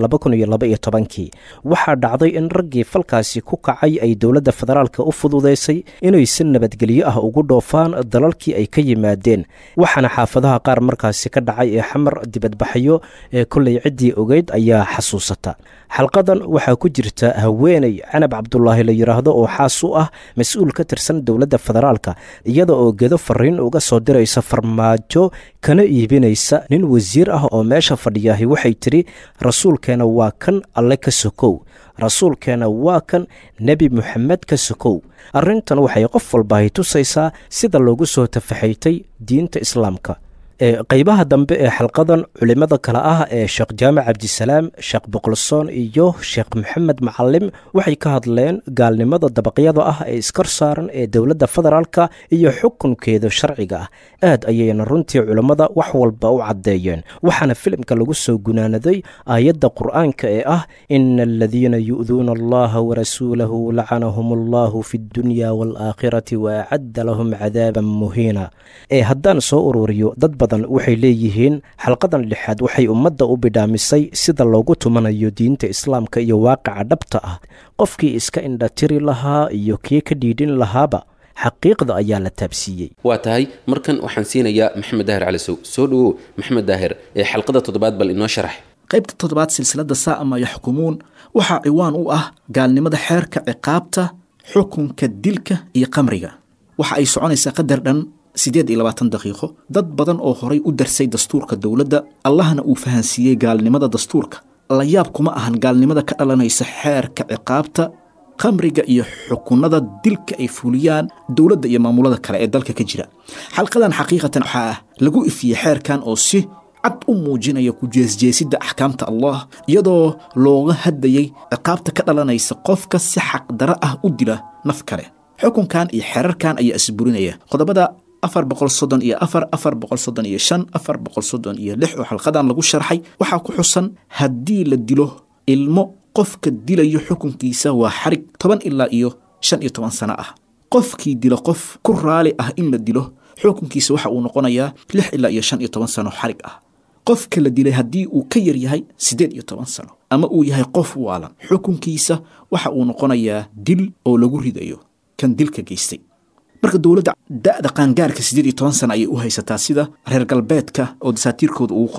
[SPEAKER 3] kii waxaa dhacday in raggii falkaasi ku kacay ay dowladda federaalka u fududaysay inay si nabadgelyo ah ugu dhoofaan dalalkii ay ka yimaadeen waxaana xaafadaha qaar markaasi ka dhacay ee xamar dibadbaxyo ee kollay ciddii ogeyd ayaa xasuusata xalqadan waxaa ku jirta haweeney canab cabdulaahi la yidhaahdo oo xaas u ah mas-uul ka tirsan dowladda federaalka iyada oo gedo fariin uga soo diraysa farmaajo kana iibinaysa nin wasiir ah oo meesha fadhiyaahi waxay tidhi rasuulkeena waa kan alle ka sokow rasuulkeena waa kan nebi moxamed ka sokow arrintan waxay qof walbahay tusaysaa sida loogu soo tafaxaytay diinta islaamka qeybaha dambe ee xalqadan culimmada kale ah ee sheekh jaamac cabdisalaam sheekh boqolsoon iyo sheekh maxamed macalim waxay ka hadleen gaalnimada dabaqyada ah ee iskor saaran ee dowladda federaalka iyo xukunkeeda sharciga ah aad ayayna runtii culimmada wax walba u caddeeyeen waxaana filimka lagu soo gunaanaday aayadda qur'aanka ee ah ina aladiina yu'duuna allaha warasuulahu lacanahum allahu fi ddunya waalaakhirati wa acadda lahum cadaaban muhiina ee haddaan soo ururiyo dad badan waxay leeyihiin xalqadan lixaad waxay ummadda u bidhaamisay sida loogu tumanayo diinta islaamka iyo waaqica dhabta ah qofkii iska indhatiri lahaa iyo kii ka dhiidhin lahaaba xaqiiqda ayaa la taabsiiyey
[SPEAKER 2] waa tahay markan waxaan siinayaa maxamed daahir calisow soo dhowow maxamed daahir ee xalqada toddobaad bal inoo sharax
[SPEAKER 5] qaybta toddobaad silsilada saa'ama yaxkumuun waxaa ciwaan u ah gaalnimada xeerka ciqaabta xukunka dilka iyo qamriga waxa ay soconaysaa qadar dhan siddeed iyo labaatan daqiiqo dad badan oo horay u darsay dastuurka dowladda allahna uu fahansiiyey gaalnimada dastuurka la yaab kuma ahan gaalnimada ka dhalanaysa xeerka ciqaabta khamriga iyo xukunada dilka ay fuliyaan dowladda iyo maamulada kale ee dalka ka jira xalqadan xaqiiqatan waxaa lagu ifiyey xeerkan oo si cad u muujinaya ku jeesjeesidda axkaamta allah iyadoo looga hadlayey ciqaabta ka dhalanaysa qofka si xaqdaro ah u dila naf kale xukunkan iyo xeerarkan ayaa isburinaya qodobada afar boqol soddon iyo afar afar boqol soddon iyo shan afar boqol soddon iyo lix oo xalqadan lagu sharxay waxaa ku xusan haddii la dilo ilmo qofka dilayo xukunkiisa waa xarig toban ilaa iyo shan iyo toban sano ah qofkii dilo qof ku raali ah in la dilo xukunkiisa waxa uu noqonayaa lix ilaa iyo shan iyo toban sano xarig ah qofka la dilay haddii uu ka yar yahay siddeed iyo toban sano ama uu yahay qof waalan xukunkiisa waxa uu noqonayaa dil oo lagu ridayo kan dilka geystay marka dowladda da'da qaangaarka siddeed iyo toban sana ayay u haysataa sida reer galbeedka oo dasaatiirkooda ugu qoran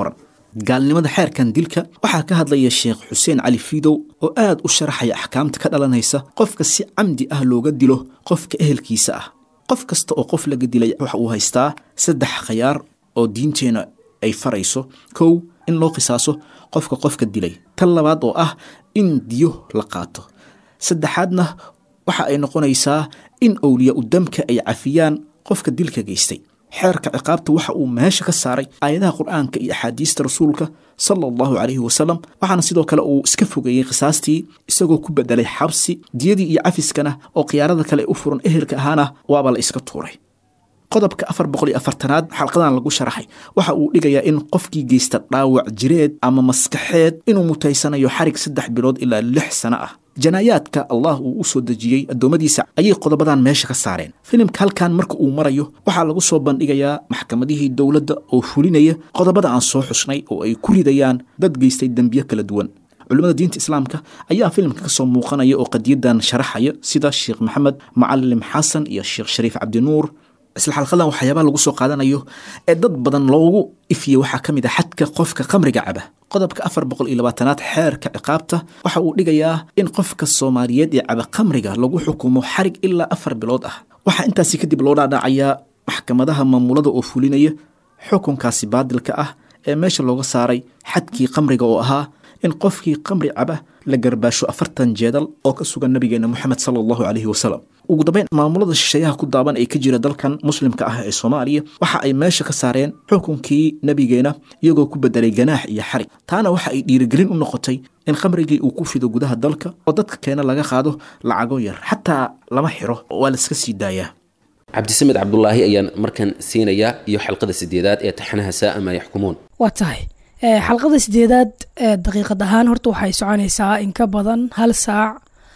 [SPEAKER 5] gaalnimada xeerkan dilka waxaa ka hadlaya sheekh xuseen cali fiidow oo aad u sharaxaya axkaamta ka dhalanaysa qofka si camdi ah looga dilo qofka ehelkiisa ah qof kasta oo qof laga dilay waxa uu haystaa saddex khayaar oo diinteenna ay farayso kow in loo qisaaso qofka qofka dilay tan labaad oo ah in diyo la qaato saddexaadna waxa ay noqonaysaa in owliya u damka ay cafiyaan qofka dilka geystay xeerka ciqaabta waxa uu meesha ka saaray aayadaha qur-aanka iyo axaadiista rasuulka sala allahu calayhi wasalam waxaana sidoo kale uu iska fogeeyey qisaastii isagoo ku bedelay xabsi diyadii iyo cafiskana oo khiyaarada kale u furan ehelka ahaana waaba la iska tuuray qodobka afar boqol iyo afartanaad xalqadan lagu sharaxay waxa uu dhigayaa in qofkii geysta dhaawac jireed ama maskaxeed inuu mutaysanayo xarig saddex bilood ilaa lix sano ah janaayaadka allah uu u soo dejiyey addoommadiisa ayay qodobadan meesha ka saareen filimka halkan marka uu marayo waxaa lagu soo bandhigayaa maxkamadihii dowladda oo fulinaya qodobada aan soo xusnay oo ay ku ridayaan dad geystay dembiyo kala duwan culimmada diinta islaamka ayaa filimka ka soo muuqanaya oo qadiyadan sharaxaya sida sheekh maxamed macalim xasan iyo sheekh shariif cabdinuur isla xalqadan waxyaabaha lagu soo qaadanayo ee dad badan loogu ifiyey waxaa ka mid a xadka qofka khamriga caba qodobka afar boqol iyo labaatanaad xeerka ciqaabta waxa uu dhigayaa in qofka soomaaliyeed ee caba khamriga lagu xukumo xarig ilaa afar bilood ah waxaa intaasi kadib loo dhaadhacayaa maxkamadaha maamulada oo fulinaya xukunkaasi baadilka ah ee meesha looga saaray xadkii khamriga oo ahaa in qofkii khamri caba la garbaasho afartan jeedal oo ka sugan nabigeena moxamed sala allahu caleyhi wasalam ugu dambeyn maamulada shisheeyaha ku daaban ee ka jira dalkan muslimka ah ee soomaaliya waxa ay meesha ka saareen xukunkii nabigeena iyagoo ku bedelay ganaax iyo xarig taana waxa ay dhiirigelin u noqotay in khamrigii uu ku fido gudaha dalka oo dadka keena laga qaado lacago yar xataa lama xiro waa laiska sii daayaa
[SPEAKER 2] cabdisamed cabdulaahi ayaan markan siinayaa iyo xalqada sideedaad ee taxanaha saaa maa yaxkumuun
[SPEAKER 6] waa tahay xalqada sideedaad daqiiqad ahaan horta waxay soconaysaa in ka badan hal saac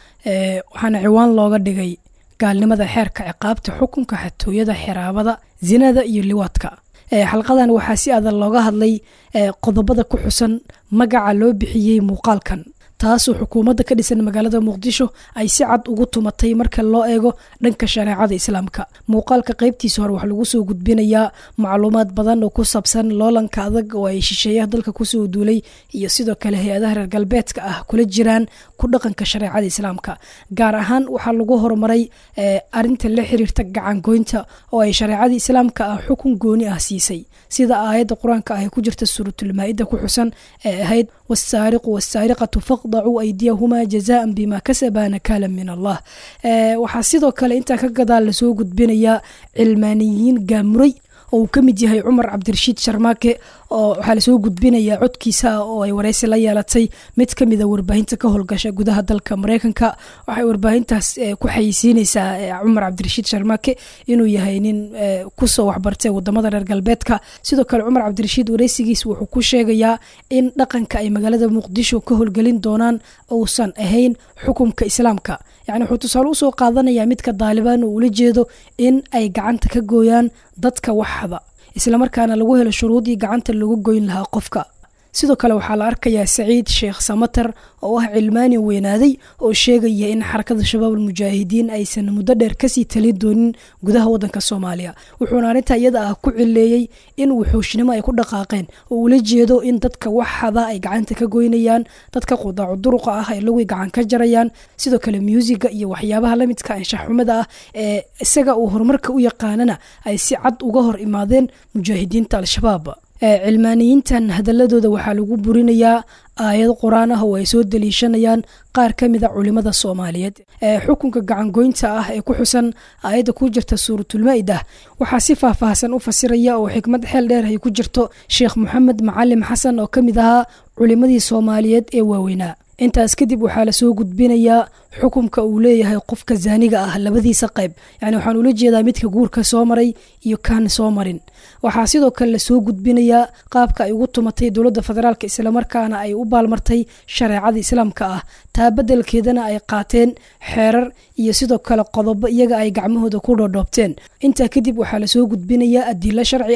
[SPEAKER 6] waxaana ciwaan looga dhigay gaalnimada xeerka ciqaabta xukunka xatooyada xiraabada zinada iyo liwaadka xalqadan waxaa si adan looga hadlay qodobada ku xusan magaca loo bixiyey muuqaalkan taasoo xukuumadda ka dhisan magaalada muqdisho ay si cad ugu tumatay marka loo eego dhanka shareecada islaamka muuqaalka qaybtiisa hore waxaa lagu soo gudbinayaa macluumaad badan oo ku saabsan loolanka adag oo ay shisheeyaha dalka kusoo duulay iyo sidoo kale hay-adaha reer galbeedka ah kula jiraan ku dhaqanka shareecada islaamka gaar ahaan waxaa lagu horumaray arinta la xiriirta gacangoynta oo ay shareecada islaamka ah xukun gooni ah siisay sida aayadda qur-aanka ah ee ku jirta suuratulmaa-ida ku xusan ee ahayd wasaariqu wasaariqatu faqdacuu aydiyahumaa jazaan bima kasabaa nakaala min allah waxaa sidoo kale intaa ka gadaal lasoo gudbinayaa cilmaaniyiin gaamuray oo uu ka mid yahay cumar cabdirashiid sharmaake oo waxaa lasoo gudbinayaa codkiisa oo ay wareysi la yeelatay mid ka mida warbaahinta ka howlgasha gudaha dalka mareykanka waxay warbaahintaas ku xayeysiineysaa cumar cabdirashiid sharmaake inuu yahay nin kusoo waxbartay wadamada reer galbeedka sidoo kale cumar cabdirashiid wareysigiis wuxuu ku sheegayaa in dhaqanka ay magaalada muqdisho ka howlgelin doonaan uusan ahayn xukumka islaamka yani wuxuu tusaale usoo qaadanayaa midka daalibaan oo ula jeedo in ay gacanta ka gooyaan dadka waxhaba islamarkaana lagu helo shuruudii gacanta lagu goyn lahaa qofka sidoo kale waxaa la arkayaa saciid sheekh samater oo ah cilmaani weynaaday oo sheegaya in xarakada shabaab almujaahidiin aysan muddo dheer kasii talin doonin gudaha wadanka soomaaliya wuxuuna arrintaa iyada ah ku cileeyey in wuxuushnimo ay ku dhaqaaqeen oo ula jeedo in dadka waxhada ay gacanta ka goynayaan dadka qudaacu duruqa ah ay lagui gacan ka jarayaan sidoo kale muusiga iyo waxyaabaha lamidka anshaxumada ah ee isaga uu horumarka u yaqaanana ay si cad uga hor imaadeen mujaahidiinta al-shabaab cilmaaniyiintan hadaladooda waxaa lagu burinayaa aayad qur-aan ah oo ay soo daliishanayaan qaar ka mida culimada soomaaliyeed xukunka gacangoynta ah ee ku xusan aayadda ku jirta suuratulmaa-ida waxaa si faahfaahsan u fasiraya oo xikmad xeel dheer ay ku jirto sheekh moxamed macalim xasan oo ka mid ahaa culimadii soomaaliyeed ee waaweynaa intaas kadib waxaa lasoo gudbinayaa xukumka uu leeyahay qofka zaaniga ah labadiisa qayb yani waxaan ula jeedaa midka guurka soo maray iyo kaan soo marin waxaa sidoo kale lasoo gudbinayaa qaabka ay ugu tumatay dowladda federaalk islamarkaana ay u baalmartay shareecada islaamka ah taa bedelkeedana ay qaateen xeerar iyo sidoo kale qodobo iyaga ay gacmahooda ku dhoodhoobteen intaa kadib waxaa lasoo gudbinayaa adilo sharci ah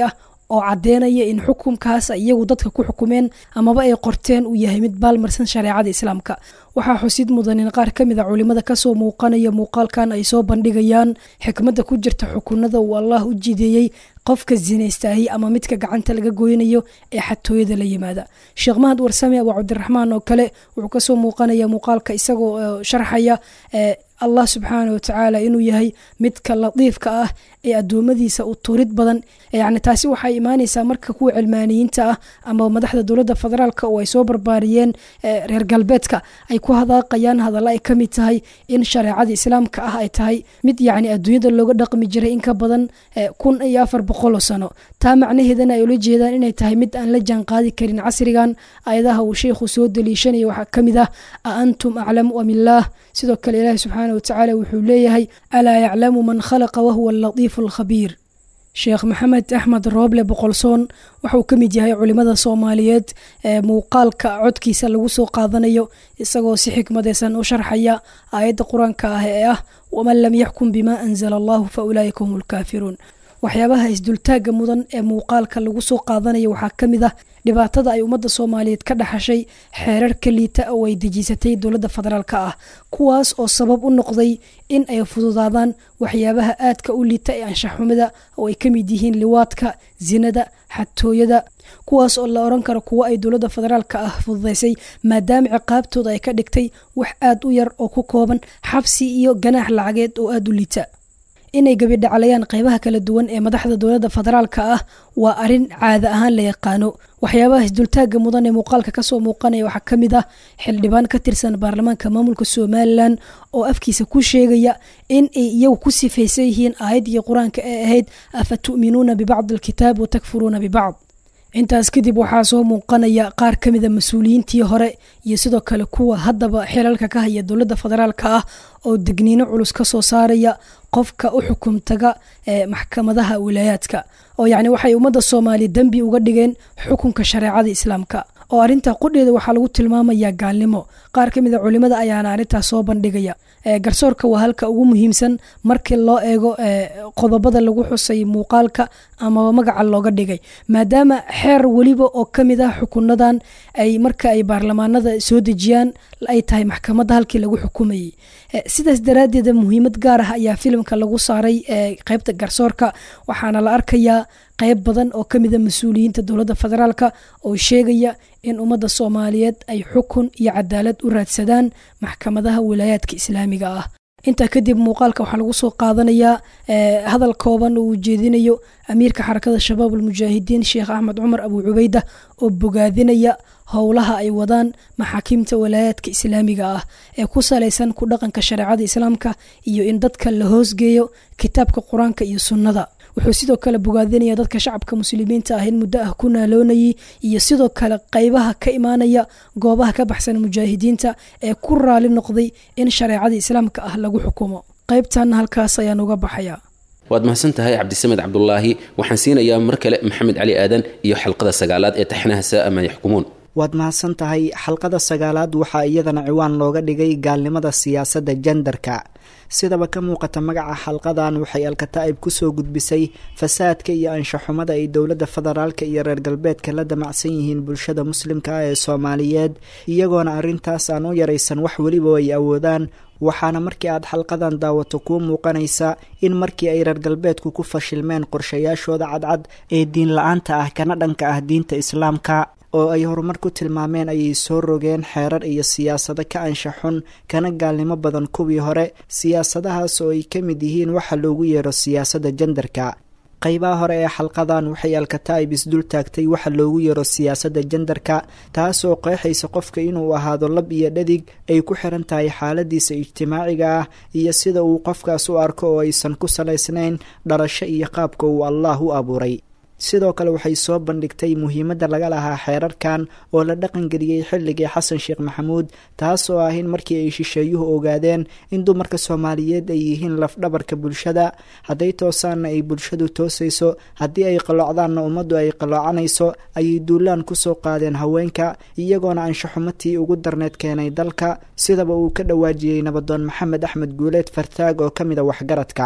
[SPEAKER 6] oo caddeynaya in xukunkaas ay iyagu dadka ku xukumeen amaba ay qorteen uu yahay mid baalmarsan shareecada islaamka waxaa xusid mudan in qaar ka mid a culimada kasoo muuqanaya muuqaalkan ay soo bandhigayaan xikmadda ku jirta xukunada uu allah u jideeyey qofka zinaystaayey ama midka gacanta laga goynayo ee xatooyada la yimaada sheekh mahad warsame abu cabdiraxmaan oo kale wuxuu kasoo muuqanaya muuqaalka isagoo sharxaya allah subxaana watacaala inuu yahay midka latiifka ah ee adoomadiisa u turid badan yani taasi waxay imaaneysaa marka kuwa cilmaaniyiinta ah ama madaxda dowladda federaalk oo ay soo barbaariyeen reer galbeedka ay ku hadaaqayaan hadalla ay kamid tahay in shareecada islaamka ah ay tahay mid yani adduunyada looga dhaqmi jiray in ka badan kun iyo afar boqoloo sano taa macnaheedana ay ula jeedaan inay tahay mid aan la jaanqaadi karin casrigan ayadaha uu sheikhu soo daliishanaya waxaa kamid ah a antum aclamu amillaah sidoo kale ilaahi subxaana watacaala wuxuu leeyahay alaa yaclamu man khalaqa wahuwa alatiifu alkhabiir sheekh maxamed axmed rooble boqolsoon waxauu ka mid yahay culimada soomaaliyeed ee muuqaalka codkiisa lagu soo qaadanayo isagoo si xikmadeysan u sharxaya aayadda qur-aanka ah ee ah waman lam yaxkum bima anzala allahu fa ulaa'ika hum lkaafiruun waxyaabaha isdultaagga mudan ee muuqaalka lagu soo qaadanayo waxaa ka mid ah dhibaatada ay ummadda soomaaliyeed ka dhaxashay xeerarka liita oo ay dejisatay dowladda federaalka ah kuwaas oo sabab u noqday in ay fududaadaan waxyaabaha aadka u liita ee anshaxumada oo ay ka mid yihiin liwaadka sinada xatooyada kuwaas oo la oran karo kuwo ay dowladda federaalka ah fududaysay maadaama ciqaabtooda ay ka dhigtay wax aad u yar oo ku kooban xabsi iyo ganaax lacageed oo aada u liita inay gabidhacalayaan qeybaha kala duwan ee madaxda dowladda federaalka ah waa arin caada ahaan la yaqaano waxyaabaha isdultaagga mudan ee muuqaalka kasoo muuqanaya waxaa ka mid ah xildhibaan ka tirsan baarlamaanka maamulka somalilan oo afkiisa ku sheegaya in ay iyagu ku sifaysan yihiin aayaddii qur-aanka ee ahayd afa tu'minuuna bibacdi alkitaab wa takfuruuna bibacd intaas kadib waxaa soo muuqanaya qaar ka mida mas-uuliyiintii hore iyo sidoo kale kuwa haddaba xilalka ka haya dowladda federaalka ah oo degniino culus ka soo saaraya qofka u xukum taga ee maxkamadaha wilaayaadka oo yacni waxay ummadda soomaaliya dembi uga dhigeen xukunka shareecada islaamka oo arrintaa qudheeda waxaa lagu tilmaamayaa gaalnimo qaar ka mida culimada ayaana arrintaas soo bandhigaya garsoorka waa halka ugu muhiimsan markii loo eego qodobada lagu xusay muuqaalka amaba magaca looga dhigay maadaama xeer weliba oo ka mid ah xukunadan ay marka ay baarlamaanada soo dejiyaan ay tahay maxkamadda halkii lagu xukumayay sidaas daraaddeeda muhiimad gaar ah ayaa filimka lagu saaray qeybta garsoorka waxaana la arkayaa qeyb badan oo ka mida mas-uuliyiinta dowladda federaalka oo sheegaya in ummadda soomaaliyeed ay xukun iyo cadaalad u raadsadaan maxkamadaha wilaayaadka islaamiga ah intaa kadib muuqaalka waxaa lagu soo qaadanayaa hadal kooban oo uu jeedinayo amiirka xarakada shabaab almujaahidiin sheekh axmed cumar abu cubeyda oo bogaadinaya howlaha ay wadaan maxaakiimta walaayaadka islaamiga ah ee ku salaysan ku dhaqanka shareecada islaamka iyo in dadka la hoosgeeyo kitaabka qur-aanka iyo sunnada wuxuu sidoo kale bogaadinaya dadka shacabka muslimiinta ah in muddo ah ku naaloonayay iyo sidoo kale qeybaha ka imaanaya goobaha ka baxsan mujaahidiinta ee ku raali noqday in shareecada islaamka ah lagu xukumo qeybtanna halkaas ayaan uga baxaya
[SPEAKER 2] waad mahadsan tahay cabdisamed cabdulaahi waxaan siinayaa mar kale maxamed cali aadan iyo xalqada sagaalaad ee taxnaha saa ma yaxkumuun
[SPEAKER 4] waad mahadsan tahay xalqada sagaalaad waxaa iyadana ciwaan looga dhigay gaalnimada siyaasadda jendarka sidaba ka muuqata magaca xalqadan waxay alkataa'ib kusoo gudbisay fasaadka iyo anshaxumada ay dowladda federaalka iyo reer galbeedka la damacsan yihiin bulshada muslimka ah ee soomaaliyeed iyagoona arrintaas aan u yaraysan wax weliba ay awoodaan waxaana markii aad xalqadan daawato kuu muuqanaysa in markii ay reer galbeedku ku fashilmeen qorshayaashooda cadcad ee diin la-aanta ah kana dhanka ah diinta islaamka oo ay horumar ku tilmaameen ayay soo rogeen xeerar iyo siyaasado ka anshaxun kana gaalnimo badan kuwii hore siyaasadahaas oo ay ka mid yihiin waxa loogu yeero siyaasadda jendarka qaybaha hore ee xalqadan waxay alkataa'ib isdul taagtay waxa loogu yeero siyaasadda jendarka taasoo qeexaysa qofka inuu ahaado lab iyo dhadig ay ku xiran tahay xaaladiisa ijtimaaciga ah iyo sida uu qofkaas u arko oo aysan ku salaysnayn dhalasho iyo qaabka uu allaah u abuuray sidoo kale waxay soo bandhigtay muhiimadda laga lahaa xeerarkan oo la dhaqangeliyey xilligii xasan sheekh maxamuud taas oo ah in markii ay shisheeyuhu ogaadeen in dumarka soomaaliyeed ay yihiin lafdhabarka bulshada hadday toosaanna ay bulshadu toosayso haddii ay qalloocdaanna ummaddu ay qalloocanayso ayay duulaan kusoo qaadeen haweenka iyagoona anshaxumatii ugu darneed keenay dalka sidaba uu ka dhawaajiyey nabadoon maxamed axmed guuleed fartaag oo ka mid a waxgaradka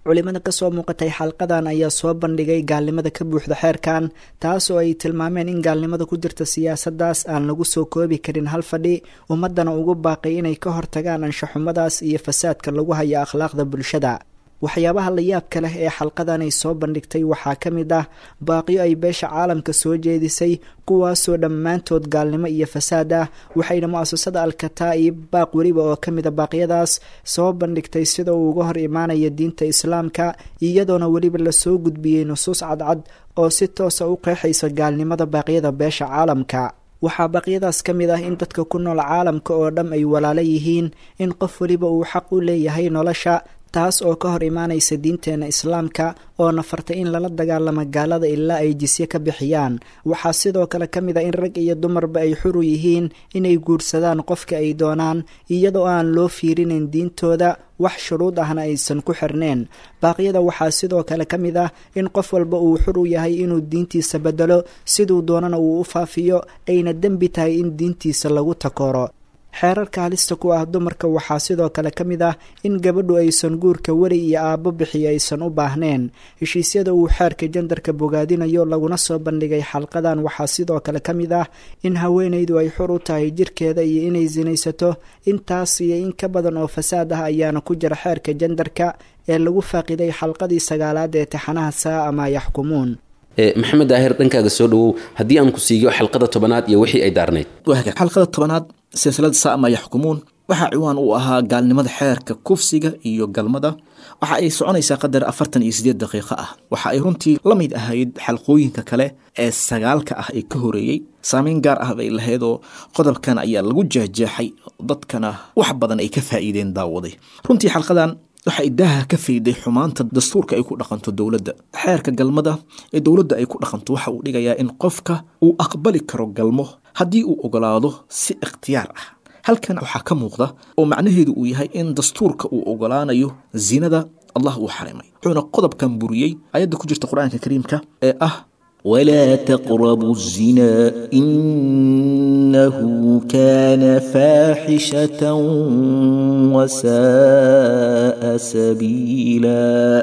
[SPEAKER 4] culimada kasoo muuqatay xalqadan ayaa soo bandhigay gaalnimada ka buuxda xeerkan taas oo ay tilmaameen in gaalnimada ku jirta siyaasaddaas aan lagu soo koobi karin hal fadhi ummaddana ugu baaqay inay ka hortagaan anshaxumadaas iyo fasaadka lagu haya akhlaaqda bulshada waxyaabaha la yaabka leh ee xalqadan ay soo bandhigtay waxaa ka mid ah baaqyo ay beesha caalamka soo jeedisay kuwaasoo dhammaantood gaalnimo iyo fasaad ah waxayna mu-asasada al-kataa'ib baaq weliba oo ka mid a baaqyadaas soo bandhigtay sida uu uga hor imaanaya diinta islaamka iyadoona weliba lasoo gudbiyey nusuus cadcad oo si toosa u qeexaysa gaalnimada baaqyada beesha caalamka waxaa baaqyadaas ka mid ah in dadka ku nool caalamka oo dham ay walaalo yihiin in qof weliba uu xaq u leeyahay nolosha taas oo ka hor imaanaysa diinteena islaamka oo nafartay in lala dagaalamo gaalada ilaa ay jisye ka bixiyaan waxaa sidoo kale ka mid a in rag iyo dumarba ay xuru yihiin inay guursadaan qofka ay doonaan iyadoo aan loo fiirinayn diintooda wax shuruud ahna aysan ku xirneen baaqyada waxaa sidoo kale ka mid ah in qof walba uu xur u yahay inuu diintiisa bedelo siduu doonana uu u faafiyo ayna dembi tahay in diintiisa lagu takooro xeerarka halista ku ah dumarka waxaa sidoo kale ka mid ah in gabadhu aysan guurka weli iyo aabbo bixiyo aysan u baahneen heshiisyada uu xeerka jandarka bogaadinayo laguna soo bandhigay xalqadan waxaa sidoo kale ka mid ah in haweenaydu ay xur u tahay jirkeeda iyo inay sinaysato intaas iyo in ka badan oo fasaad ah ayaana ku jira xeerka jandarka ee lagu faaqiday xalqadii sagaalaad ee taxanaha saa ama yaxkumuun
[SPEAKER 2] maxamed daahir dhankaaga soo dhawow haddii aan ku siiyo xalqada tobanaad iyo wixii ay daarnayd
[SPEAKER 5] xalqada tobanaad silsilada saama yaxkumuun waxaa ciwaan u ahaa gaalnimada xeerka kufsiga iyo galmada waxa ay soconaysaa qadar afartan iyo sideed daqiiqo ah waxa ay runtii la mid ahayd xalqooyinka kale ee sagaalka ah ee ka horeeyey saameyn gaar ah bay lahaydoo qodobkan ayaa lagu jeexjeexay dadkana wax badan ay ka faa'iideen daawaday runtii xalqadan waxay daaha ka fayday xumaanta dastuurka ay ku dhaqanto dowladda xeerka galmada ee dowladda ay ku dhaqanto waxa uu dhigayaa in qofka uu aqbali karo galmo haddii uu ogolaado si ikhtiyaar ah halkan waxaa ka muuqda oo macnaheedu uu yahay in dastuurka uu ogolaanayo zinada allah uu xarimay wuxuuna qodobkan buriyey ayadda ku jirta qur-aanka kariimka ee ah
[SPEAKER 7] ولا تقربوا الزنا إنه كان فاحشة وساء سبيلا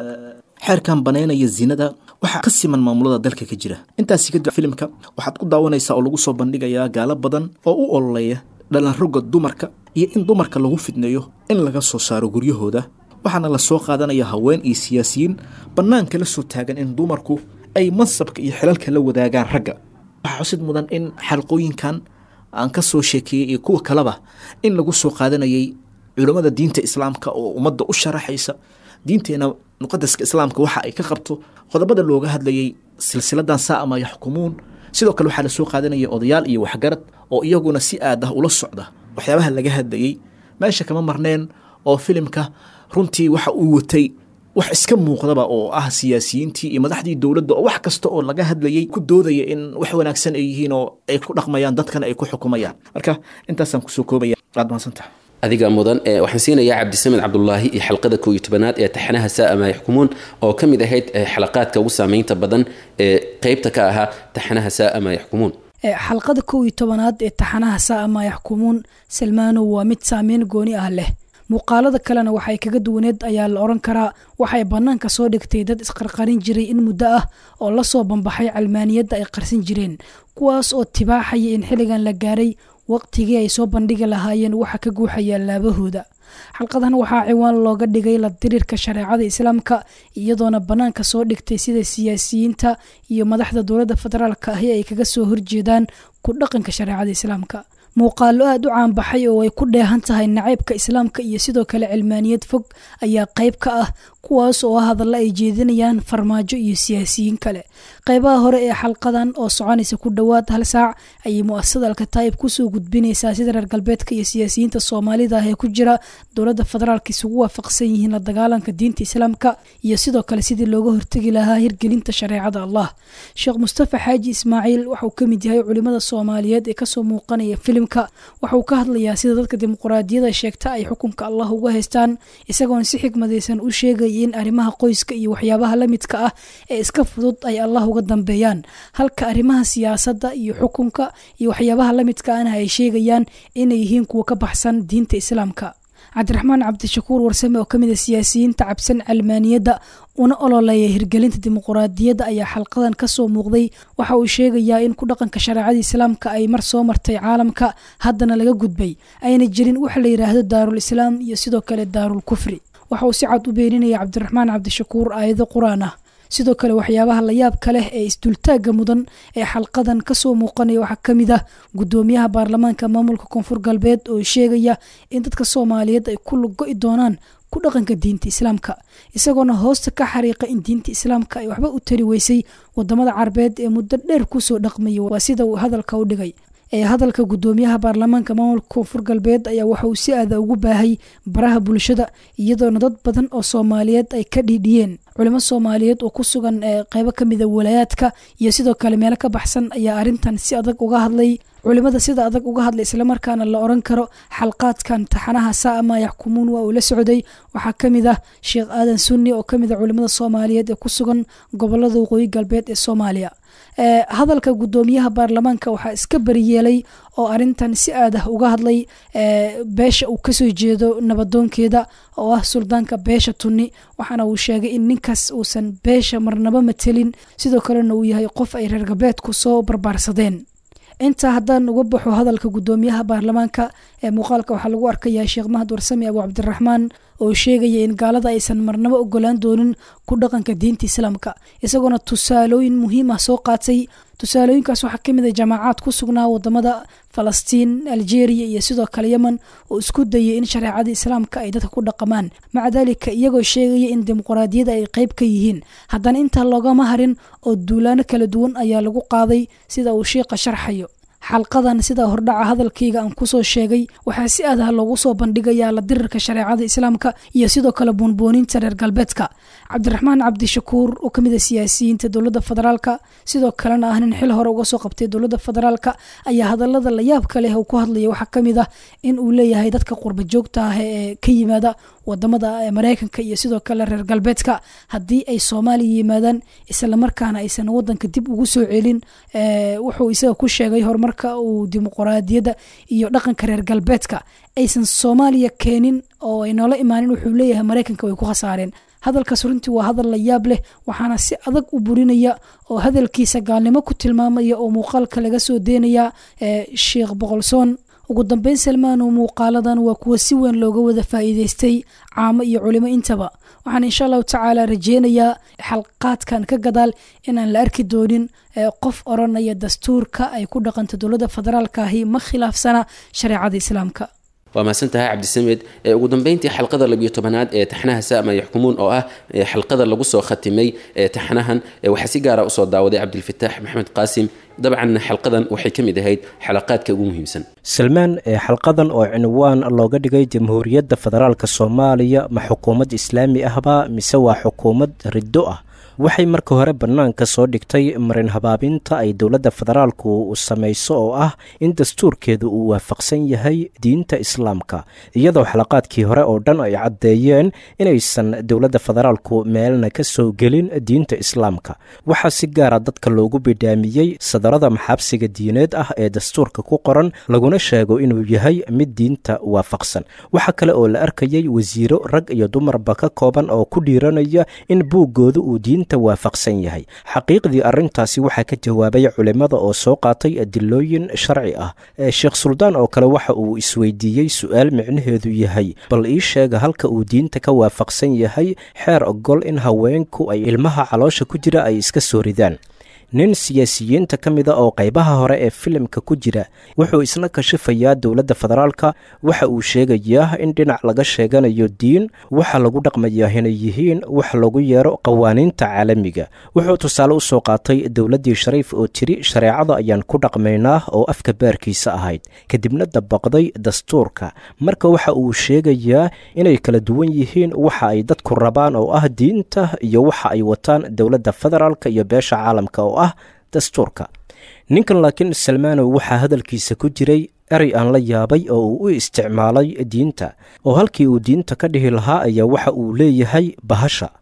[SPEAKER 5] xeerkan banaynaya zinada waxaa ka siman maamulada dalka ka jira intaasi kadib filimka waxaad ku daawanaysaa oo lagu soo bandhigayaa gaalo badan oo u ololeeya dhalanroga dumarka iyo in dumarka lagu fidneeyo in laga soo saaro guryahooda waxaana la soo qaadanaya haween iyo siyaasiyiin bannaanka la soo taagan in dumarku ay mansabka iyo xilalka la wadaagaan ragga waxaa xusid mudan in xalqooyinkan aan ka soo sheekeeyey iyo kuwa kaleba in lagu soo qaadanayay culammada diinta islaamka oo ummadda u sharaxaysa diinteena muqadaska islaamka waxa ay ka qabto qodobada looga hadlayay silsiladan saama yaxkumuun sidoo kale waxaa lasoo qaadanaya odayaal iyo waxgarad oo iyaguna si aad ah ula socda waxyaabaha laga hadlayey meesha kama marneen oo filimka runtii waxa uu watay wax iska muuqdaba oo ah siyaasiyiintii iyo madaxdii dowladda oo wax kasta oo laga hadlayay ku doodaya in wax wanaagsan ay yihiin oo ay ku dhaqmayaan dadkana ay ku xukumayaan marka intaasaan kusoo koobaya waad mahadsantaha
[SPEAKER 2] adiga mudan waxaan siinayaa cabdisamed cabdulaahi iyo xalqada koow iyo tobanaad ee taxanaha saama yaxkumuun oo ka mid ahayd xalaqaadka ugu saameynta badan ee qeybta ka ahaa taxanaha saama yaxkumuun
[SPEAKER 6] xalqada kow iyo tobanaad ee taxanaha saama yaxkumuun salmaanow waa mid saameyn gooni ah leh muuqaalada kalena waxay kaga duwaneed ayaa la odhan karaa waxay bannaanka soo dhigtay dad isqarqarin jiray in muddo ah oo la soo bambaxay calmaaniyadda ay qarsan jireen kuwaas oo tibaaxaya in xilligan la gaaray waqtigii ay soo bandhigi lahaayeen waxa ka guuxaya laabahooda xalqadan waxaa ciwaan looga dhigay la diriirka shareecada islaamka iyadoona bannaanka soo dhigtay sida siyaasiyiinta iyo madaxda dowladda federaalka ahi ay kaga soo horjeedaan ku dhaqanka shareecada islaamka muuqaalo aada u caanbaxay oo ay ku dheehan tahay nacaybka islaamka iyo sidoo kale cilmaaniyad fog ayaa qayb ka ah kuwaas oo hadalla ay jeedinayaan farmaajo iyo siyaasiyiin kale qaybaha hore ee xalqadan oo soconaysa ku dhowaad hal saac ayay mu-asasada alkataayib kusoo gudbinaysaa sida reer galbeedka iyo siyaasiyiinta soomaalida ah ee ku jira dowladda federaalka isugu waafaqsan yihiin la dagaalanka diinta islaamka iyo sidoo kale sidii looga hortegi lahaa hirgelinta shareecada allah sheekh mustafa xaaji ismaaciil waxauu ka mid yahay culimada soomaaliyeed ee kasoo muuqanaya filimka waxauu ka hadlayaa sida dadka dimuquraadiyada sheegta ay xukunka allah uga haystaan isagoon si xigmadaysan u sheegay in arrimaha qoyska iyo waxyaabaha la midka ah ee iska fudud ay allah uga dambeeyaan halka arrimaha siyaasadda iyo xukunka iyo waxyaabaha la midka ahna ay sheegayaan inay yihiin kuwa ka baxsan diinta islaamka cabdiraxmaan cabdishakuur warsame oo kamid a siyaasiyiinta cabsan calmaaniyadda una ololeeya hirgelinta dimuquraadiyadda ayaa xalqadan kasoo muuqday waxa uu sheegayaa in ku dhaqanka shareecada islaamka ay mar soo martay caalamka haddana laga gudbay ayna jirin waxa la yidhaahdo daarul islaam iyo sidoo kale daarul kufri waxa uu si cad u beeninaya cabdiraxmaan cabdishakuur aayado qur-aan ah sidoo kale waxyaabaha layaabka leh ee isdultaagga mudan ee xalqadan kasoo muuqanaya waxaa ka mid ah gudoomiyaha baarlamaanka maamulka koonfur galbeed oo sheegaya in dadka soomaaliyeed ay ku lugo-i doonaan ku dhaqanka diinta islaamka isagoona hoosta ka xariiqa in diinta islaamka ay waxba u tari weysay wadamada carabeed ee muddo dheer kusoo dhaqmaya waa sida uu hadalka u dhigay ee hadalka gudoomiyaha baarlamaanka maamulka koonfur galbeed ayaa waxa uu si aada ugu baahay baraha bulshada iyadoona dad badan oo soomaaliyeed ay ka dhiidhiyeen culimo soomaaliyeed oo ku sugan qeybo kamida walaayaadka iyo sidoo kale meelo ka baxsan ayaa arintan si adag uga hadlay culimada sida adag uga hadlay islamarkaana la oran karo xalqaadkan taxanaha saama yaxkumuun waa uu la socday waxaa kamid ah sheekh aadan sunni oo kamid a culimada soomaaliyeed ee ku sugan gobolada waqooyi galbeed ee soomaaliya hadalka gudoomiyaha baarlamaanka waxaa iska bariyeelay oo arintan si aad ah uga hadlay beesha uu kasoo jeedo nabadoonkeeda oo ah suldaanka beesha tunni waxaana uu sheegay in ninkaas uusan beesha marnaba matelin sidoo kalena uu yahay qof ay reer galbeedku soo barbaarsadeen intaa haddaan uga baxo hadalka gudoomiyaha baarlamaanka ee muuqaalka waxaa lagu arkayaa sheekh mahad warsame abu cabdiraxmaan oo sheegaya in gaalada aysan marnaba ogolaan doonin ku dhaqanka diinta islaamka isagoona tusaalooyin muhiim ah soo qaatay tusaalooyinkaas waxaa kamid a jamaacaad ku sugnaa wadamada falastiin algeria iyo sidoo kale yemen oo isku dayay in shareecada islaamka ay dadka ku dhaqamaan maca daalika iyagoo sheegaya in dimuquraadiyada ay qeyb ka yihiin haddana intaa loogama harin oo duulaano kala duwan ayaa lagu qaaday sida uu shiiqa sharxayo xalqadan sida hordhaca hadalkayga aan kusoo sheegay waxaa si aad ah loogu soo bandhigayaa la dirirka shareecada islaamka iyo sidoo kale buunbuuninta reer galbeedka cabdiraxmaan cabdishakuur oo kamid a siyaasiyiinta dowladda federaalka sidoo kalena ah nin xil hore uga soo qabtay dowladda federaalka ayaa hadalada layaabka leh uu ku hadlaya waxaa kamid ah in uu leeyahay dadka qurba joogta ah ee ka yimaada wadamada mareykanka iyo sidoo kale reer galbeedka haddii ay soomaaliya yimaadaan islamarkaana aysan wadanka dib ugu soo celin wuxuu isaga ku sheegay horumarka uu dimuquraadiyadda iyo dhaqanka reer galbeedka aysan soomaaliya keenin oo ay noola imaanin wuxuu leeyahay mareykanka way ku khasaareen hadalkaas runtii waa hadal la yaab leh waxaana si adag u burinaya oo hadalkiisa gaalnimo ku tilmaamaya oo muuqaalka laga soo deynaya sheekh boqolsoon ugu dambeyn salmaanow muuqaaladan waa kuwa si weyn looga wada faa'iideystay caamo iyo culimo intaba waxaan insha allahu tacaala rajeynayaa xalqaadkan ka gadaal inaan la arki doonin qof oranaya dastuurka ay ku dhaqanto dowladda federaalka ahi ma khilaafsana shareecada islaamka
[SPEAKER 2] waa mahadsantahay cabdisamed ugu dambeyntii xalqada labiyo tobanaad ee taxnaha saama yaxkumuun oo ah xalqada lagu soo khatimay taxnahan waxaa si gaara usoo daawaday cabdilfataax maxamed qaasim dabcan xalqadan waxay ka mid ahayd xalaqaadka ugu muhiimsan
[SPEAKER 3] salmaan xalqadan oo cinwaan looga dhigay jamhuuriyadda federaalk soomaaliya ma xukuumad islaami ahba mise waa xukuumad riddo ah waxay marka hore bannaanka soo dhigtay marin habaabinta ay dowladda federaalku samayso oo ah in dastuurkeedu uu waafaqsan yahay diinta islaamka iyadoo xalaqaadkii hore oo dhan ay caddeeyeen inaysan dowladda federaalku meelna ka soo gelin diinta islaamka waxaa si gaara dadka loogu bidhaamiyey sadarada maxaabsiga diineed ah ee dastuurka ku qoran laguna sheego inuu yahay mid diinta waafaqsan waxaa kale oo la arkayay wasiiro rag iyo dumarba ka kooban oo ku dhiiranaya in buuggooda uu diinta waafaqsan yahay xaqiiqdii arrintaasi waxaa ka jawaabay culimmada oo soo qaatay adilooyin sharci ah sheekh suldaan oo kale waxa uu isweydiiyey su-aal micnaheedu yahay bal ii sheega halka uu diinta ka waafaqsan yahay xeer ogol in haweenku ay ilmaha caloosha ku jira ay iska soo ridaan nin siyaasiyiinta ka mida oo qaybaha hore ee filimka ku jira wuxuu isna kashifayaa dowladda federaalka waxa uu sheegayaa in dhinac laga sheeganayo diin waxa lagu dhaqmayaa inay yihiin wax lagu yeero qawaaniinta caalamiga wuxuu tusaale usoo qaatay dowladdii shariif oo tiri shareecada ayaan ku dhaqmaynaa oo afka baarkiisa ahayd kadibna dabaqday dastuurka marka waxa uu sheegayaa inay kala duwan yihiin waxa ay dadku rabaan oo ah diinta iyo waxa ay wataan dowladda federaalka iyo beesha caalamka oo ah dastuurka ninkan laakiin salmaanow waxaa hadalkiisa ku jiray erey aan la yaabay oo uu u isticmaalay diinta oo halkii uu diinta ka dhihi lahaa ayaa waxa uu leeyahay bahasha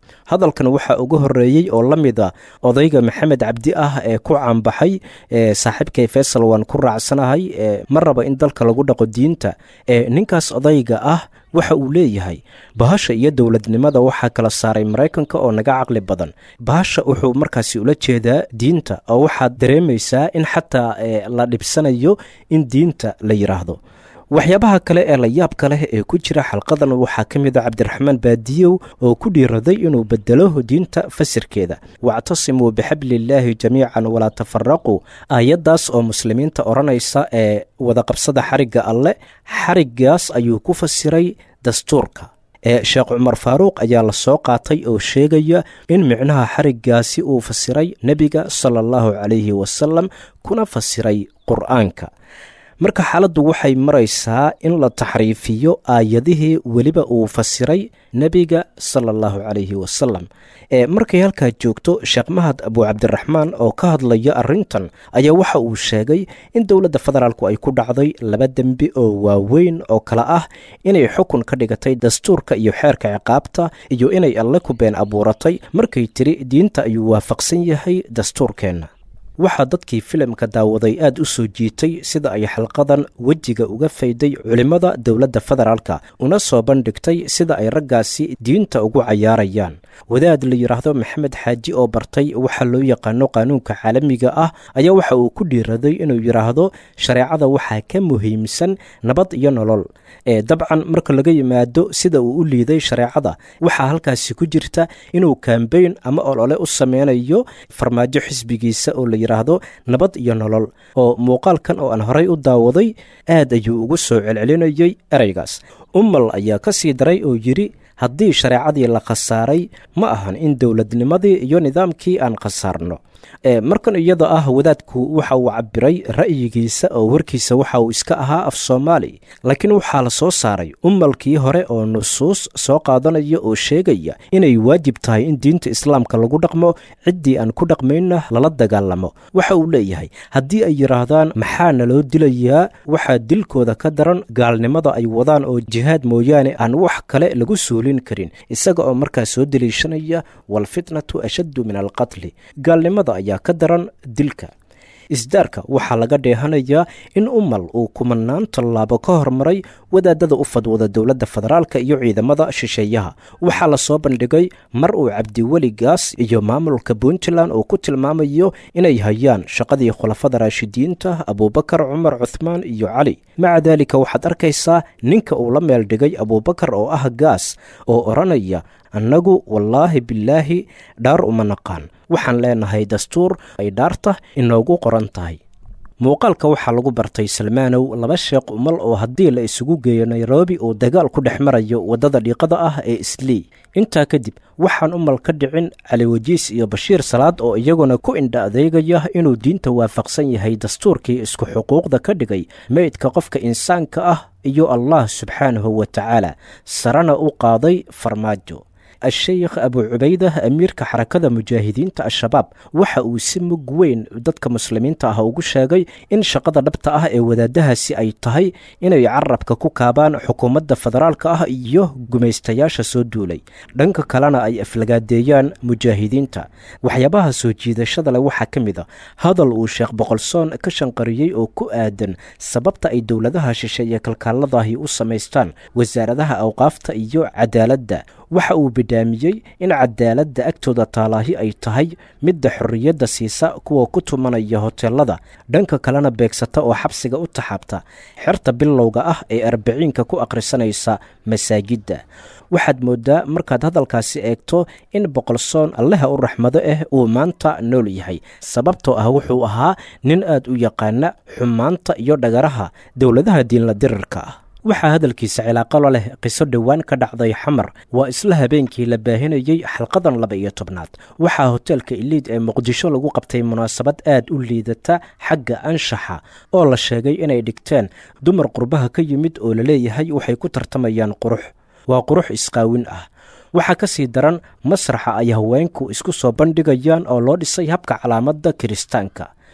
[SPEAKER 3] hadalkan waxaa uga horeeyey oo la mida odayga maxamed cabdi ah ee ku caanbaxay saaxiibkay faysal waan ku raacsanahay ma raba in dalka lagu dhaqo diinta ninkaas odayga ah waxa uu leeyahay bahasha iyo dowladnimada waxaa kala saaray maraykanka oo naga caqli badan bahasha wuxuu markaasi ula jeedaa diinta oo waxaad dareemaysaa in xataa la dhibsanayo in diinta la yidhaahdo waxyaabaha kale ee la yaabka leh ee ku jira xalqadan waxaa ka mid a cabdiraxmaan baadiyow oo ku dhiiraday inuu bedelo diinta fasirkeeda wactasimuu bixabliillaahi jamiican walaa tafaraquu aayaddaas oo muslimiinta odhanaysa ee wadaqabsada xarigga alle xariggaas ayuu ku fasiray dastuurka ee sheekh cumar faaruuq ayaa la soo qaatay oo sheegaya in micnaha xariggaasi uu fasiray nebiga sala allahu calayhi wasalam kuna fasiray qur'aanka marka xaaladdu waxay maraysaa in la taxriifiyo aayadihii weliba uu fasiray nebiga sala allahu calayhi wasalam ee markay halkaa joogto sheekh mahad abu cabdiraxmaan oo ka hadlaya arrintan ayaa waxa uu sheegay in dowladda federaalku ay ku dhacday laba dembi oo waaweyn oo kale ah inay xukun ka dhigatay dastuurka iyo xeerka ciqaabta iyo inay alle ku been abuuratay markay tiri diinta ayuu waafaqsan yahay dastuurkeenna waxaa dadkii filimka daawaday aad u soo jiitay sida ay xalqadan wejiga uga fayday culimmada dowladda federaalka una soo bandhigtay sida ay raggaasi diinta ugu cayaarayaan wadaad la yidhaahdo maxamed xaaji oo bartay waxa loo yaqaano qaanuunka caalamiga ah ayaa waxa uu ku dhiiraday inuu yidhaahdo shareecada waxaa ka muhiimsan nabad iyo nolol ee dabcan marka laga yimaado sida uu u liiday shareecada waxaa halkaasi ku jirta inuu kambeyn ama olole u sameynayo farmaajo xisbigiisa oo la yidhaahdo nabad iyo nolol oo muuqaalkan oo aan horay u daawaday aad ayuu ugu soo celcelinayey ereygaas ummal ayaa ka sii daray oo yidhi haddii shareecadii la khasaaray ma ahan in dowladnimadii iyo nidaamkii aan khasaarno markan iyada ah wadaadku waxa uu cabiray ra'yigiisa oo warkiisa waxa uu iska ahaa af soomaali laakiin waxaa la soo saaray ummalkii hore oo nusuus soo qaadanaya oo sheegaya inay waajib tahay in diinta islaamka lagu dhaqmo ciddii aan ku dhaqmayna lala dagaalamo waxa uu leeyahay haddii ay yidhaahdaan maxaa naloo dilayaa waxaa dilkooda ka daran gaalnimada ay wadaan oo jihaad mooyaane aan wax kale lagu suulin karin isaga oo markaa soo deliishanaya waalfitnatu ashaddu min alqatli gaalnimada ayaa ka daran dilka isdaarka waxaa laga dheehanayaa in umal uu kumanaan tallaabo ka hormaray wadaadada u fadwada dowladda federaalka iyo ciidamada shisheeyaha waxaa la soo bandhigay mar uu cabdiweligaas iyo maamulka puntland uu ku tilmaamayo inay hayaan shaqadii khulafada raashidiinta abuubakar cumar cuthmaan iyo cali maca daalika waxaad arkaysaa ninka uu la meel dhigay abuubakar oo ah gaas oo odhanaya annagu wallaahi bilaahi dhaar uma naqaan waxaan leenahay dastuur ay dhaarta inoogu qoran tahay muuqaalka waxaa lagu bartay salmaanow laba sheekh umal oo haddii la isugu geeyo nairobi uu dagaal ku dhex marayo waddada dhiiqada ah ee islii intaa kadib waxaan umal ka dhicin cali wajiis iyo bashiir salaad oo iyaguna ku indha adeegaya inuu diinta waafaqsan yahay dastuurkii isku xuquuqda ka dhigay meydka qofka insaanka ah iyo allah subxaanahu wa tacaala sarena u qaaday farmaajo a-sheykh abu cubaydah amiirka xarakada mujaahidiinta al-shabaab waxa uu si mug weyn dadka muslimiinta ah ugu sheegay in shaqada dhabta ah ee wadaadahaasi ay tahay inay carabka ku kaabaan xukuumadda federaalka ah iyo gumaystayaasha soo duulay dhanka kalena ay aflagaadeeyaan mujaahidiinta waxyaabaha soo jiidashada leh waxaa ka mid a hadal uu sheekh boqolsoon ka shanqariyey oo ku aadan sababta ay dowladaha shisheeye kalkaaladahi u samaystaan wasaaradaha awqaafta iyo cadaaladda waxa uu bidhaamiyey in cadaaladda agtooda taalaahi ay tahay midda xorriyadda siisa kuwa ku tumanaya hoteelada dhanka kalena beegsata oo xabsiga u taxaabta xerta bilowga ah ee arbiciinka ku akhrisanaysa masaajidda waxaad mooddaa markaad hadalkaasi eegto in boqolsoon allaha u raxmado ah uu maanta nool yahay sababtoo ah wuxuu ahaa nin aad u yaqaana xumaanta iyo dhagaraha dowladaha diinla dirirka ah waxaa hadalkiisa cilaaqalo leh qiso dhowaan ka dhacday xamar waa isla habeenkii la baahinayey xalqadan laba iyo tobnaad waxaa hoteelka iliid ee muqdisho lagu qabtay munaasabad aad u liidata xagga anshaxa oo la sheegay inay dhigteen dumar qurbaha ka yimid oo laleeyahay waxay ku tartamayaan qurux waa qurux isqaawin ah waxaa ka sii daran masraxa ay haweenku isku soo bandhigayaan oo loo dhisay habka calaamadda kiristaanka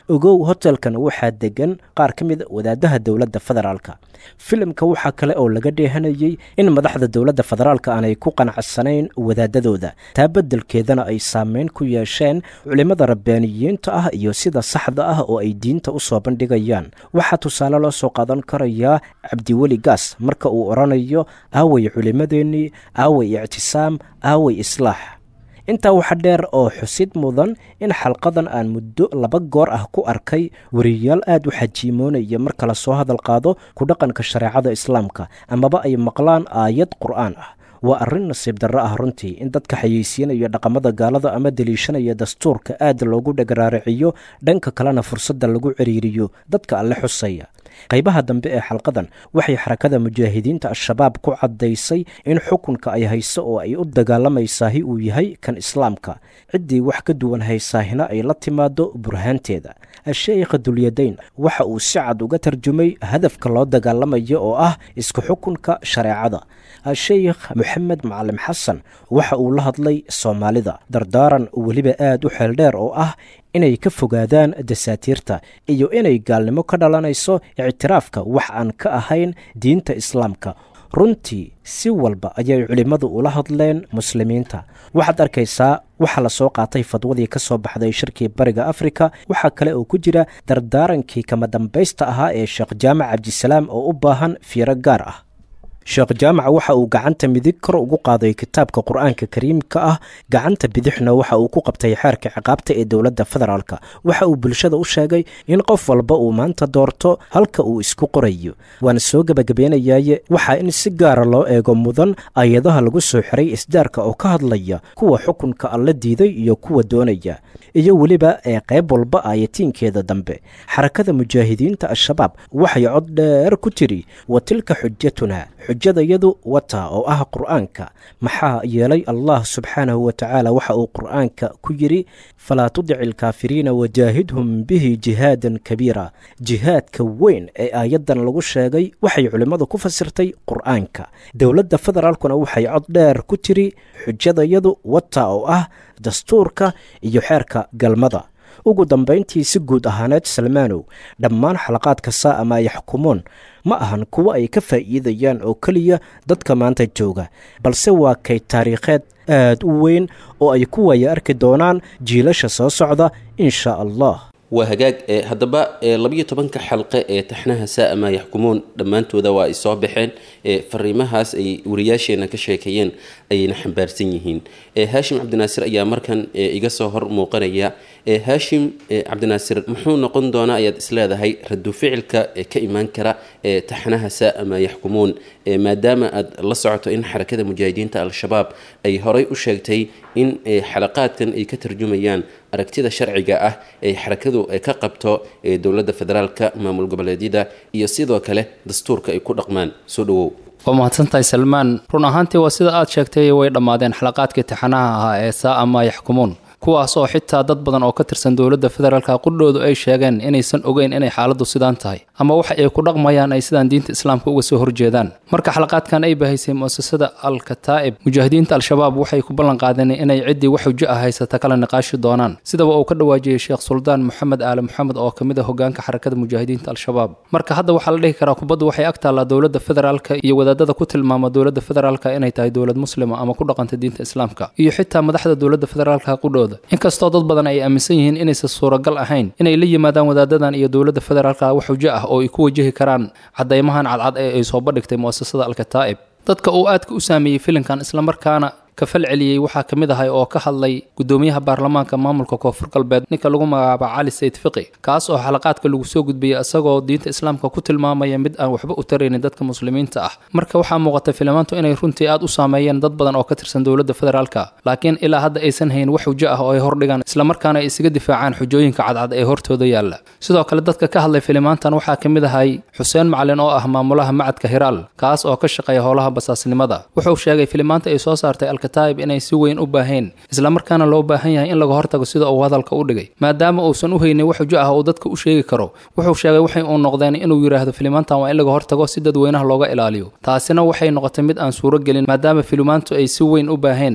[SPEAKER 3] ogow hotelkan waxaa degan qaar ka mid wadaadaha dowladda federaalka filimka waxaa kale oo laga dheehanayey in madaxda dowladda federaalka aanay ku qanacsanayn wadaadadooda taa beddelkeedana ay saameyn ku yeesheen culimmada rabbaaniyiinta ah iyo sida saxda ah oo ay diinta u soo bandhigayaan waxaa tusaale loo soo qaadan karayaa cabdiweli gaas marka uu odhanayo aaway culimmadeennii aaway ictisaam aaway islaax intaa waxa dheer oo xusid mudan in xalqadan aan muddo laba goor ah ku arkay wariyayaal aad u xajiimoonaya marka la soo hadal qaado ku dhaqanka shareecada islaamka amaba ay maqlaan aayad qur'aan ah waa arrin nasiib darro ah runtii in dadka xayeysiinaya dhaqamada gaalada ama deliishanaya dastuurka aad loogu dhagaraariciyo dhanka kalena fursadda lagu ciriiriyo dadka alle xusaya qaybaha dambe ee xalqadan waxay xarakada mujaahidiinta al-shabaab ku caddaysay in xukunka ay hayso oo ay u dagaalamaysahi uu yahay kan islaamka ciddii wax ka duwan haysaahina ay la timaado burhaanteeda a-sheykha dulyadayn waxa uu si cad uga tarjumay hadafka loo dagaalamayo oo ah isku xukunka shareecada a-sheykh moxamed macalim xasan waxa uu la hadlay soomaalida dardaaran weliba aad u xeeldheer oo ah inay ka fogaadaan dasaatiirta iyo inay gaalnimo ka dhalanayso ictiraafka wax aan ka ahayn diinta islaamka runtii si walba ayay culimmadu ula hadleen muslimiinta waxaad arkaysaa waxaa la soo qaatay fadwadii ka soo baxday shirkii bariga afrika waxaa kale oo ku jira dardaarankii kama dambaysta ahaa ee sheekh jaamac cabdisalaam oo u baahan fiiro gaar ah sheekh jaamac waxa uu gacanta midig kor ugu qaaday kitaabka qur-aanka kariimka ah gacanta bidixna waxa uu ku qabtay xeerka ciqaabta ee dowladda federaalka waxa uu bulshada u sheegay in qof walba uu maanta doorto halka uu isku qorayo waana soo gebagabeynayaye waxaa in si gaara loo eego mudan ayadaha lagu soo xiray isdaarka oo ka hadlaya kuwa xukunka alla diiday iyo kuwa doonaya iyo weliba ee qayb walba aayatiinkeeda dambe xarakada mujaahidiinta al-shabaab waxay cod dheer ku tiri wa tilka xujatuna xujadayadu wata oo ah qur'aanka maxaa yeelay allah subxaanahu wa tacaala waxa uu qur'aanka ku yidhi falaa tudici alkaafiriina wajaahidhum bihi jihaadan kabiira jihaadka weyn ee aayaddan lagu sheegay waxay culimmadu ku fasirtay qur'aanka dowladda federaalkuna waxay cod dheer ku tiri xujadayadu wata oo ah dastuurka iyo xeerka galmada ugu dambayntii si guud ahaaneed salmaanow dhammaan xalaqaadka saa ama yaxkumuun ma ahan kuwo ay ka faa'iidayaan oo keliya dadka maanta jooga balse waa kay taariikheed aad u weyn oo ay ku waya arki doonaan jiilasha soo socda insha allah
[SPEAKER 2] waa hagaag ee haddaba ee labiyo tobanka xalqe ee taxnaha saa'ama yaxkumuun dhammaantooda waa ay soo baxeen ee fariimahaas ay wariyaasheenna ka sheekeeyeen ayayna xambaarsan yihiin ee haashim cabdinaasir ayaa markan ee iga soo hor muuqanaya ee haashim cabdinaasir muxuu noqon doonaa ayaad isleedahay radu ficilka ee ka imaan kara ee taxnaha saa'ama yaxkumuun ee maadaama aad la socoto in xarakada mujaahidiinta al-shabaab ay horay u sheegtay in xalaqaadkan ay ka tarjumayaan aragtida sharciga ah ee xarakadu ay ka qabto ee dowladda federaalka maamul goboleedyada iyo sidoo kale dastuurka ay ku dhaqmaan soo dhawow
[SPEAKER 8] waa mahadsantahay salmaan run ahaantii waa sida aad sheegtay way dhammaadeen xalaqaadkii taxanaha ahaa ee saa ama yaxkumuun kuwaas oo xitaa dad badan oo ka tirsan dowladda federaalka qudhoodu ay sheegeen inaysan ogeyn inay xaaladdu sidaan tahay ama waxa ay ku dhaqmayaan ay sidaan diinta islaamka uga soo horjeedaan marka xalaqaadkan ay bahaysay mu'asasada al-kataa'ib mujaahidiinta al-shabaab waxay ku ballan qaadeen inay ciddii wax xujo ah haysata kala niqaashi doonaan sidaba uu ka dhawaajiyey sheekh suldaan moxamed aale moxamed oo ka mid a hogaanka xarakada mujaahidiinta al-shabaab marka hadda waxaa la dhihi karaa kubaddu waxay ag taallaa dowladda federaalka iyo wadaadada ku tilmaama dowladda federaalka inay tahay dowlad muslima ama ku dhaqanta diinta islaamka iyo xitaa madaxda dowladda federaalka qudhooda inkastoo dad badan ay aaminsan yihiin inaysan suuragal ahayn inay la yimaadaan wadaadadan iyo dowladda federaalka wax xujo ah oo ay ku wajahi karaan cadaymahan cadcad ee ay soo bandhigtay mu'asasada al-kataa'ib dadka uu aadka u saameeyey filimkan islamarkaana ka fal celiyey waxaa ka mid ahay oo ka hadlay gudoomiyaha baarlamaanka maamulka koonfur galbeed ninka lagu magacaaba cali sayid fiqi kaas oo xalaqaadka lagu soo gudbiyey isagoo diinta islaamka ku tilmaamaya mid aan waxba u taraynin dadka muslimiinta ah marka waxaa muuqata filimaantu inay runtii aad u saameeyeen dad badan oo ka tirsan dowladda federaalka laakiin ilaa hadda aysan hayn wax xujo ah oo ay hordhigaan islamarkaana ay isaga difaacaan xujooyinka cadcad ee hortooda yaalla sidoo kale dadka ka hadlay filimaantan waxaa ka mid ahay xuseen macalin oo ah maamulaha macadka hiraal kaas oo ka shaqeeya howlaha basaasnimada wuxuu sheegay filimaanta ay soo saartay taib inay si weyn u baaheen islamarkaana loo baahan yahay in laga hortago sida uu hadalka u dhigay maadaama uusan u haynin wax xujo ah oo dadka u sheegi karo wuxuu sheegay waxay uu noqdeen inuu yidhaahdo filimaantan waa in laga hortago si dadweynaha looga ilaaliyo taasina waxay noqotay mid aan suuro gelin maadaama filimaantu ay si weyn u baaheen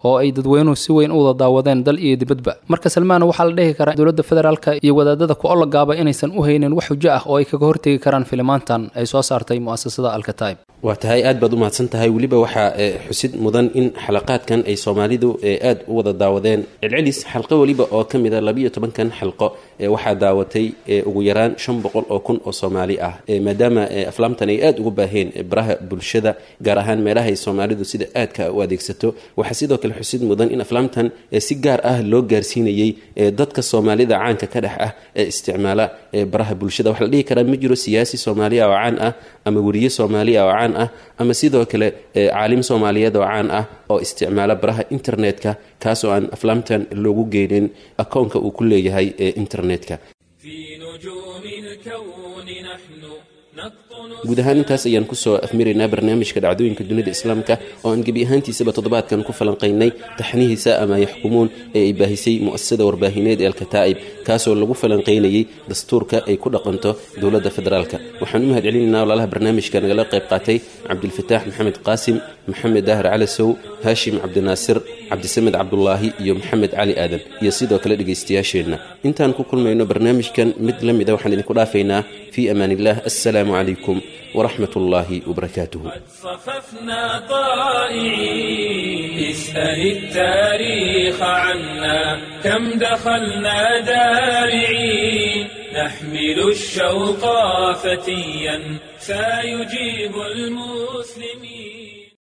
[SPEAKER 8] oo ay dadweynuhu si weyn u wada daawadeen dal iyo dibadba marka salmaan waxaa la dhihi karaa dowladda federaalka iyo wadaadada ku olagaaba inaysan u haynin wax xujo ah oo ay kaga hortegi karaan filimaantan ay soo saartay mu'asasada alkataib
[SPEAKER 2] waa tahay aad baad u mahadsan tahay weliba waxaa xusid mudan in xalaqaadkan ay soomaalidu aad u wada daawadeen celcelis xalqo weliba oo ka mid a labiiyo tobankan xalqo waxaa daawatay ugu yaraan shan boqol oo kun oo soomaali ah maadaama aflaamtan ay aad ugu baaheen baraha bulshada gaar ahaan meelaha ay soomaalidu sida aadka u adeegsato waxaa sidoo kale xusid mudan in aflaamtan si gaar ah loo gaarsiinayey dadka soomaalida caanka ka dhex ah ee isticmaala baraha bulshada waxaa la dhihi karaa ma jiro siyaasi soomaaliya oo caan ah ama weriye soomaaliya oo caan ah ama sidoo kale caalim soomaaliyeed oo caan ah oo isticmaala baraha internetka kaasoo aan aflaamtan loogu geynin akoonka uu ku leeyahay ee internetka guud ahaan intaas ayaan kusoo afmiraynaa barnaamijka dhacdooyinka dunida islaamka oo aan gebi ahaantiisaba toddobaadkan ku falanqaynay taxnihiisa ama yaxkumuun ee ay baahisay mu'asasada warbaahineed ee alkataa'ib kaasoo lagu falanqaynayay dastuurka ay ku dhaqanto dowladda federaalka waxaan u mahad celinaynaa walaalaha barnaamijka nagala qayb qaatay cabdilfataax maxamed qaasim maxamed daahir calasow haashim cabdinaasir cabdisamed cabdulaahi iyo maxamed cali aadan iyo sidoo kale dhegaystayaasheenna intaan ku kulmayno barnaamijkan mid la mida waxaan idinku dhaafaynaa fii amaan illah assalaamu calaykum ورحمة الله وبركاته
[SPEAKER 1] صففنا طائعين اسأل التاريخ عنا كم دخلنا دارعين نحمل الشوق فتيا سيجيب المسلمين